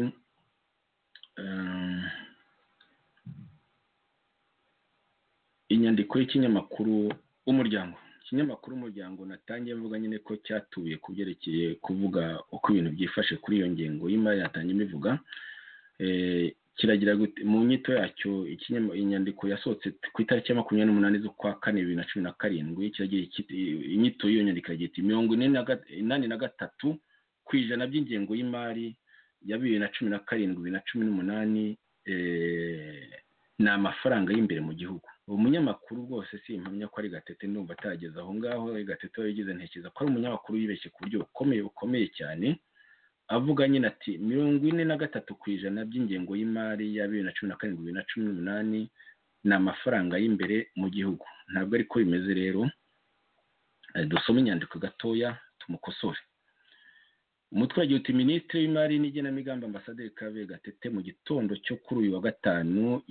S3: inyandiko y'ikinyamakuru umuryango ikinyamakuru umuryango natangiye mvuga nyine ko cyatuye ku byerekeye kuvuga uko ibintu byifashe kuri iyo ngingo y'imari yatangiye imivuga kiragira mu nyito yacyo inyandiko yasohotse ku itariki ya makumyabiri n'umunani z'ukwa kane bibiri na cumi na karindwi inyito y'iyo nyandiko iragira iti mirongo inani na gatatu ku ijana by'ingengo y'imari ya bibiri na cumi na karindwi bibiri na cumi n'umunani ni amafaranga y'imbere mu gihugu umunyamakuru rwose si impamya ko ari gatete ndumva atageze aho ngaho gatete yagize ntekereza ko ari umunyamakuru yibeshye ku buryo bukomeye bukomeye cyane avuga nyine ati mirongo ine na gatatu ku ijana by'ingengo y'imari ya bibiri na cumi na karindwi bibiri na cumi n'umunani ni amafaranga y'imbere mu gihugu ntabwo ariko bimeze rero dusome inyandiko gatoya tumukosore umutwe wagiye uti minisitiri w'imari n'igenamigambi ambasaderi kabe gatete mu gitondo cyo kuri uyu wa gatanu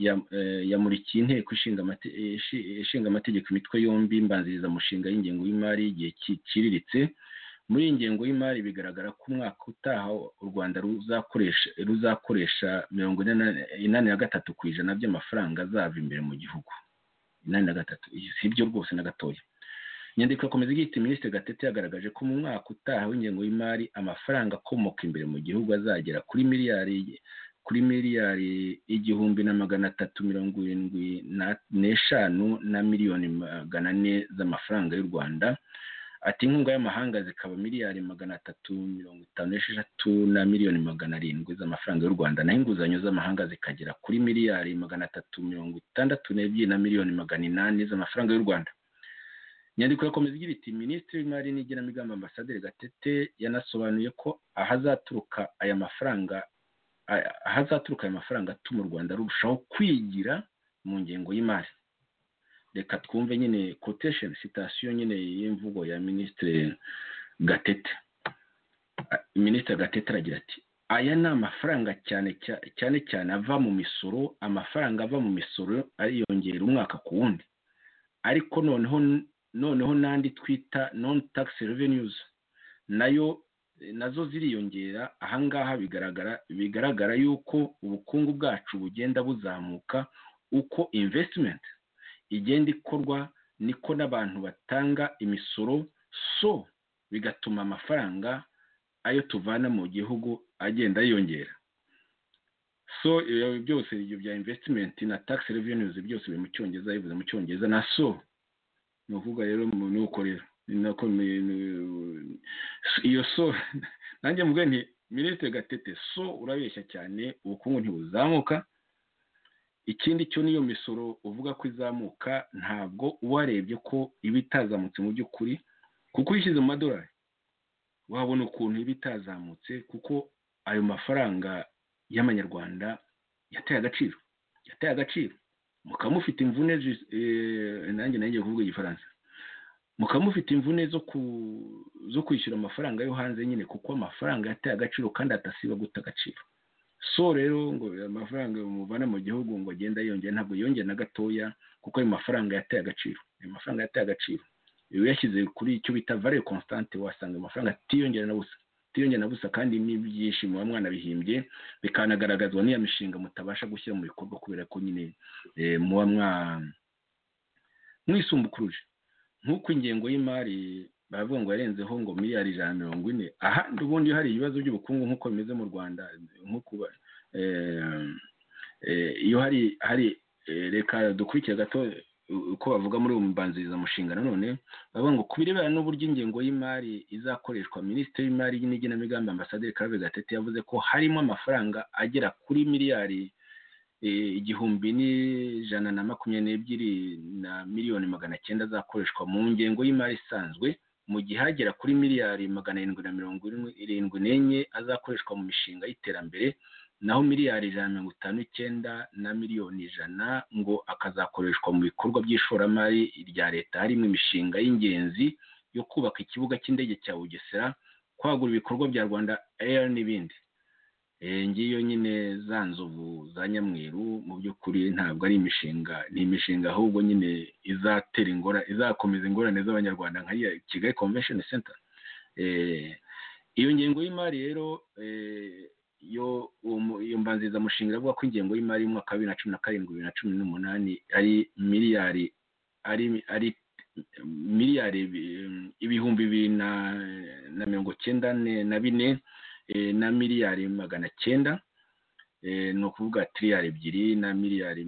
S3: yamurikiye inteko ishinga amategeko imitwe yombi mbanziriza mushinga y'ingengo y'imari y'igihe kiciriritse muri iyi ngengo y'imari bigaragara ko umwaka utaha u rwanda ruzakoresha mirongo inani na gatatu ku ijana by'amafaranga azava imbere mu gihugu inani na gatatu si byo rwose na gatoya inyandiko yakomeza igira iti minisitiri gatete yagaragaje ko mu mwaka utaha w'ingengo y'imari amafaranga akomoka imbere mu gihugu azagera kuri miliyari kuri miliyari igihumbi na magana atatu mirongo irindwi n'eshanu na miliyoni magana ane z'amafaranga y'u rwanda ati inkunga y'amahanga zikaba miliyari magana atatu mirongo itanu n'esheshatu na miliyoni magana arindwi z'amafaranga y'u rwanda naho inguzanyo z'amahanga zikagera kuri miliyari magana atatu mirongo itandatu n'ebyiri na miliyoni magana inani z'amafaranga y'u rwanda inyandiko yakomeza igira iti minisitiri w'imari n'igenamigambi ambasaderi gatete yanasobanuye ko ahazaturuka aya mafaranga ahazaturuka aya mafaranga atuma u rwanda rurushaho kwigira mu ngengo y'imari reka twumve nyine kotesheni sitasiyo nyine y'imvugo ya minisitiri gatete minisitiri gatete aragira ati aya ni amafaranga cyane cyane cyane ava mu misoro amafaranga ava mu misoro ariyongera umwaka ku wundi ariko noneho noneho n'andi twita non tax revenues nayo nazo ziriyongera ahangaha bigaragara bigaragara yuko ubukungu bwacu bugenda buzamuka uko investment igenda ikorwa niko n'abantu batanga imisoro so bigatuma amafaranga ayo tuvana mu gihugu agenda yiyongera so byose ibyo bya investment na tax revenues byose biri mu cyongereza bivuze mu cyongereza na so ni ukuvuga rero ni uko rero ni nako iyo so nanjye mvuge nti minisitiri gatete so urabeshya cyane ubukungu ntibuzamuka ikindi cyo niyo misoro uvuga ko izamuka ntabwo uwarebye ko iba itazamutse mu by'ukuri kuko uyishyize mu madolari wabona ukuntu iba itazamutse kuko ayo mafaranga y'amanyarwanda yateye agaciro yateye agaciro mukaba mufite imvune nanjye nanjye kuvuga igifaransa mukaba mufite imvune zo kwishyura amafaranga yo hanze nyine kuko amafaranga yateye agaciro kandi atasiba guta agaciro so rero ngo amafaranga muvana mu gihugu ngo agenda yiyongera ntabwo yiyongera na gatoya kuko ayo mafaranga yateye agaciro ayo mafaranga yateye agaciro iyo uyashyize kuri icyo bita vare constante wasanga amafaranga atiyongera na busa utiyongera na busa kandi n'ibyinshi muba mwanabihimbye bikanagaragazwa n'iyo mishinga mutabasha gushyira mu bikorwa kubera ko nyine muba mwisumbukuruje nk'uko ingengo y'imari baravuga ngo yarenzeho ngo miliyari ijana na mirongo ine ahandi ubundi hari ibibazo by'ubukungu nk'uko bimeze mu rwanda iyo hari hari reka dukurikire gato uko bavuga muri uwo mbanzirizamushinga nanone bavuga ngo ku birebana n'uburyo ingengo y'imari izakoreshwa minisitiri w'imari n'igenamigambi ambasaderi Clave gatete yavuze ko harimo amafaranga agera kuri miliyari igihumbi n'ijana na makumyabiri n'ebyiri na miliyoni magana cyenda azakoreshwa mu ngengo y'imari isanzwe mu gihe hagera kuri miliyari magana arindwi na mirongo irindwi n'enye azakoreshwa mu mishinga y'iterambere naho miliyari ijana na mirongo itanu n'icyenda na miliyoni ijana ngo akazakoreshwa mu bikorwa by'ishoramari rya leta harimo imishinga y'ingenzi yo kubaka ikibuga cy'indege cya bugesera kwagura ibikorwa bya rwanda air n'ibindi ngiyo nyine za nzovu za nyamweru mu by'ukuri ntabwo ari imishinga ni imishinga ahubwo nyine izatera ingorane izakomeza ingorane z'abanyarwanda nka kigali convention center iyo ngengo y'imari rero yo iyo mbanzirizamushinga iravuga ko ingengo y'imari y'umwaka wa bibiri na cumi na karindwi bibiri na cumi n'umunani ari miliyari ari ari miliyari ibihumbi bibiri na mirongo icyenda na bine na miliyari magana cyenda ni ukuvuga tiriyari ebyiri na miliyari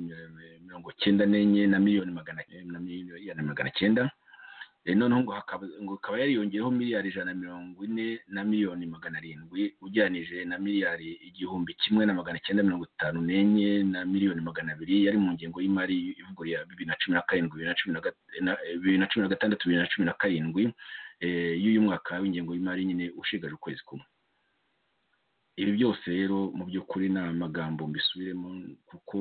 S3: mirongo cyenda n'enye na miliyoni magana na miliyoni magana cyenda noneho ngo hakaba yariyongeyeho miliyari ijana na mirongo ine na miliyoni magana arindwi ugereranije na miliyari igihumbi kimwe na magana cyenda mirongo itanu n'enye na miliyoni magana abiri yari mu ngengo y'imari ivugurura bibiri na cumi na karindwi bibiri na cumi na gatandatu bibiri na cumi na karindwi y'uyu mwaka w'ingengo y'imari nyine ushigaje ukwezi kumwe ibi byose rero mu by'ukuri ni amagambo mbisubiremo kuko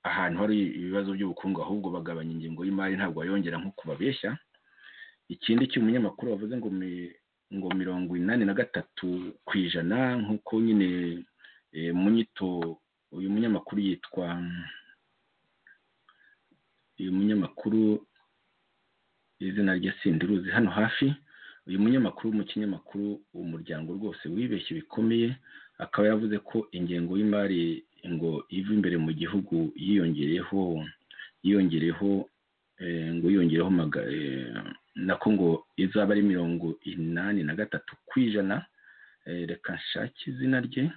S3: ahantu hari ibibazo by'ubukungu ahubwo bagabanya ingengo y'imari ntabwo bayongera nk'uko babeshya ikindi cy'umunyamakuru wavuze ngo ngo mirongo inani na gatatu ku ijana nk'uko nyine mu nyito uyu munyamakuru yitwa uyu munyamakuru izina rye sindiruzi hano hafi uyu munyamakuru mu kinyamakuru umuryango rwose wibeshye bikomeye akaba yavuze ko ingengo y'imari ngo iva imbere mu gihugu yiyongereyeho yiyongereyeho ngo yiyongereho nako ngo izaba ari mirongo inani na gatatu ku ijana reka nshake izina rye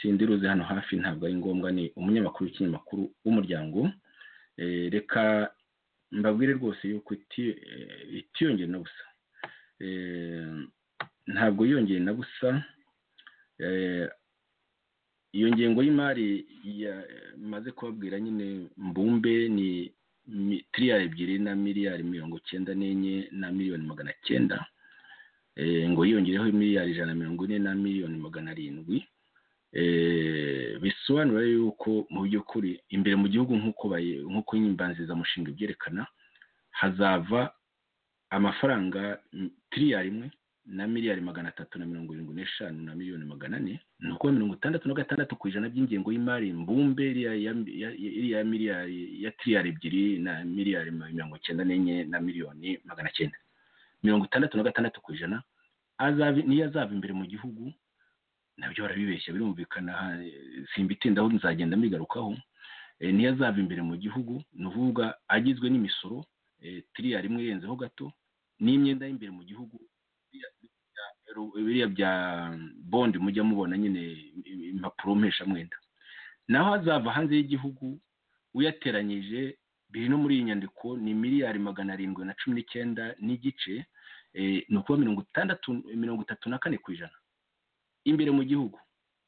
S3: sindiruze hano hafi ntabwo ari ngombwa ni umunyamakuru w'ikinyamakuru w'umuryango reka mbabwire rwose yuko itiyongera na busa ntabwo yiyongeye na busa iyo ngengo y'imari yamaze kubabwira nyine mbumbe ni tiriyari ebyiri na miliyari mirongo icyenda n'enye na miliyoni magana cyenda ngo yiyongereho miliyari ijana na mirongo ine na miliyoni magana arindwi bisobanura yuko mu by'ukuri imbere mu gihugu nk'uko nk'uko imbanzirizamushinga ibyerekana hazava amafaranga tiriyari imwe na miliyari magana atatu na mirongo irindwi n'eshanu na miliyoni magana ane ni ukuvuga mirongo itandatu na gatandatu ku ijana by'ingengo y'imari mbumbe iriya miliyari ya tiriyari ebyiri na miliyari mirongo icyenda n'enye na miliyoni magana cyenda mirongo itandatu na gatandatu ku ijana niyo azava imbere mu gihugu nabyo barabibeshya birumvikana simbitindaho nzagenda mbigarukaho niyo azava imbere mu gihugu ni ukuvuga agizwe n'imisoro tiriyari imwe irenzeho gato n'imyenda y'imbere mu gihugu biriya bya bondi mujya mubona nyine impapuro mpeshamwenda naho azava hanze y'igihugu uyateranyije biri no muri iyi nyandiko ni miliyari magana arindwi na cumi n'icyenda n'igice ni ukuba mirongo itandatu mirongo itatu na kane ku ijana imbere mu gihugu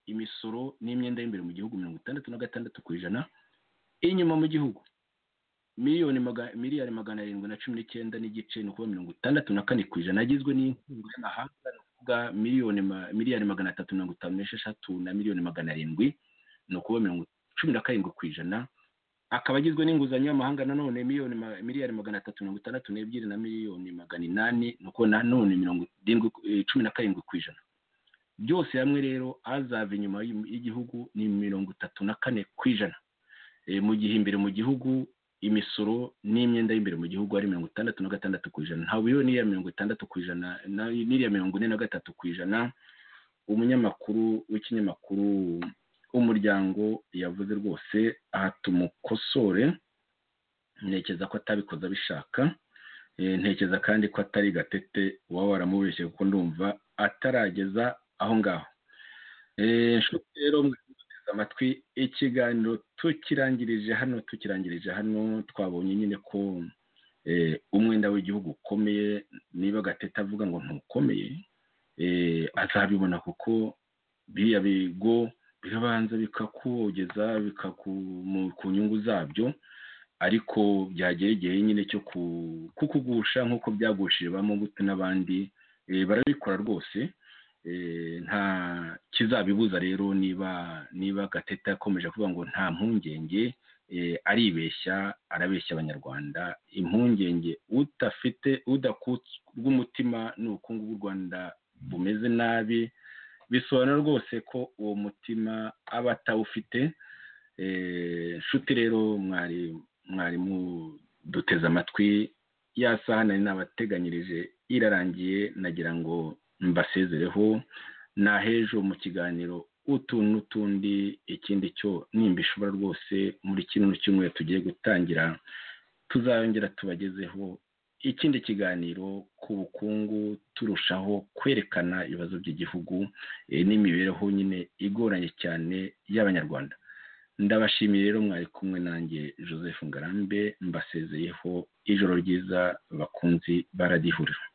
S3: imisoro n'imyenda y'imbere mu gihugu mirongo itandatu na gatandatu ku ijana inyuma mu gihugu miliyoni miliyari magana arindwi na cumi n'icyenda n'igice ni ukuba mirongo itandatu na kane ku ijana agizwe n'inkunga y'amahanga ni ukuvuga miliyoni miliyari magana atatu mirongo itanu n'esheshatu na miliyoni magana arindwi ni ukuba mirongo cumi na karindwi ku ijana akaba agizwe n'inguzanyo y'amahanga nanone miliyoni miliyari magana atatu mirongo itandatu n'ebyiri na miliyoni magana inani ni ukuba nanone mirongo irindwi cumi na karindwi ku ijana byose hamwe rero azava inyuma y'igihugu ni mirongo itatu na kane ku ijana mu gihe imbere mu gihugu imisoro n'imyenda y'imbere mu gihugu ari mirongo itandatu na gatandatu ku ijana ntawe uriho n'iriya mirongo itandatu ku ijana n'iriya mirongo ine na gatatu ku ijana umunyamakuru w'ikinyamakuru w'umuryango yavuze rwose aha tumukosore ntekereza ko atabikoze abishaka ntekereza kandi ko atari gatete waba waramubeshye kuko ndumva atarageza aho ngaho rero mwateze amatwi ikiganiro tukirangirije hano tukirangirije hano twabonye nyine ko umwenda w'igihugu ukomeye niba gatete avuga ngo ntukomeye azabibona kuko biriya bigo birabanza bikakugeza ku nyungu zabyo ariko byagera igihe nyine cyo kukugusha nk'uko byagushije ba mubuto n'abandi barabikora rwose nta kizabibuza rero niba niba gateta yakomeje kuvuga ngo nta mpungenge aribeshya arabeshya abanyarwanda impungenge udafite udakutse rw'umutima ni ubukungu bw'u rwanda bumeze nabi bisobanura rwose ko uwo mutima aba atawufite nshuti rero mwari mwarimu duteze amatwi saha nari nabateganyirije irarangiye nagira ngo mbasezereho n'ahejo mu kiganiro utuntu n'utundi ikindi cyo nimba ishobora rwose muri kino cyumweru tugiye gutangira tuzayongera tubagezeho ikindi kiganiro ku bukungu turushaho kwerekana ibibazo by'igihugu n'imibereho nyine igoranye cyane y'abanyarwanda ndabashimiye rero mwari kumwe nanjye joseph ngarambe mbasezeyeho ijoro ryiza bakunzi baradihurira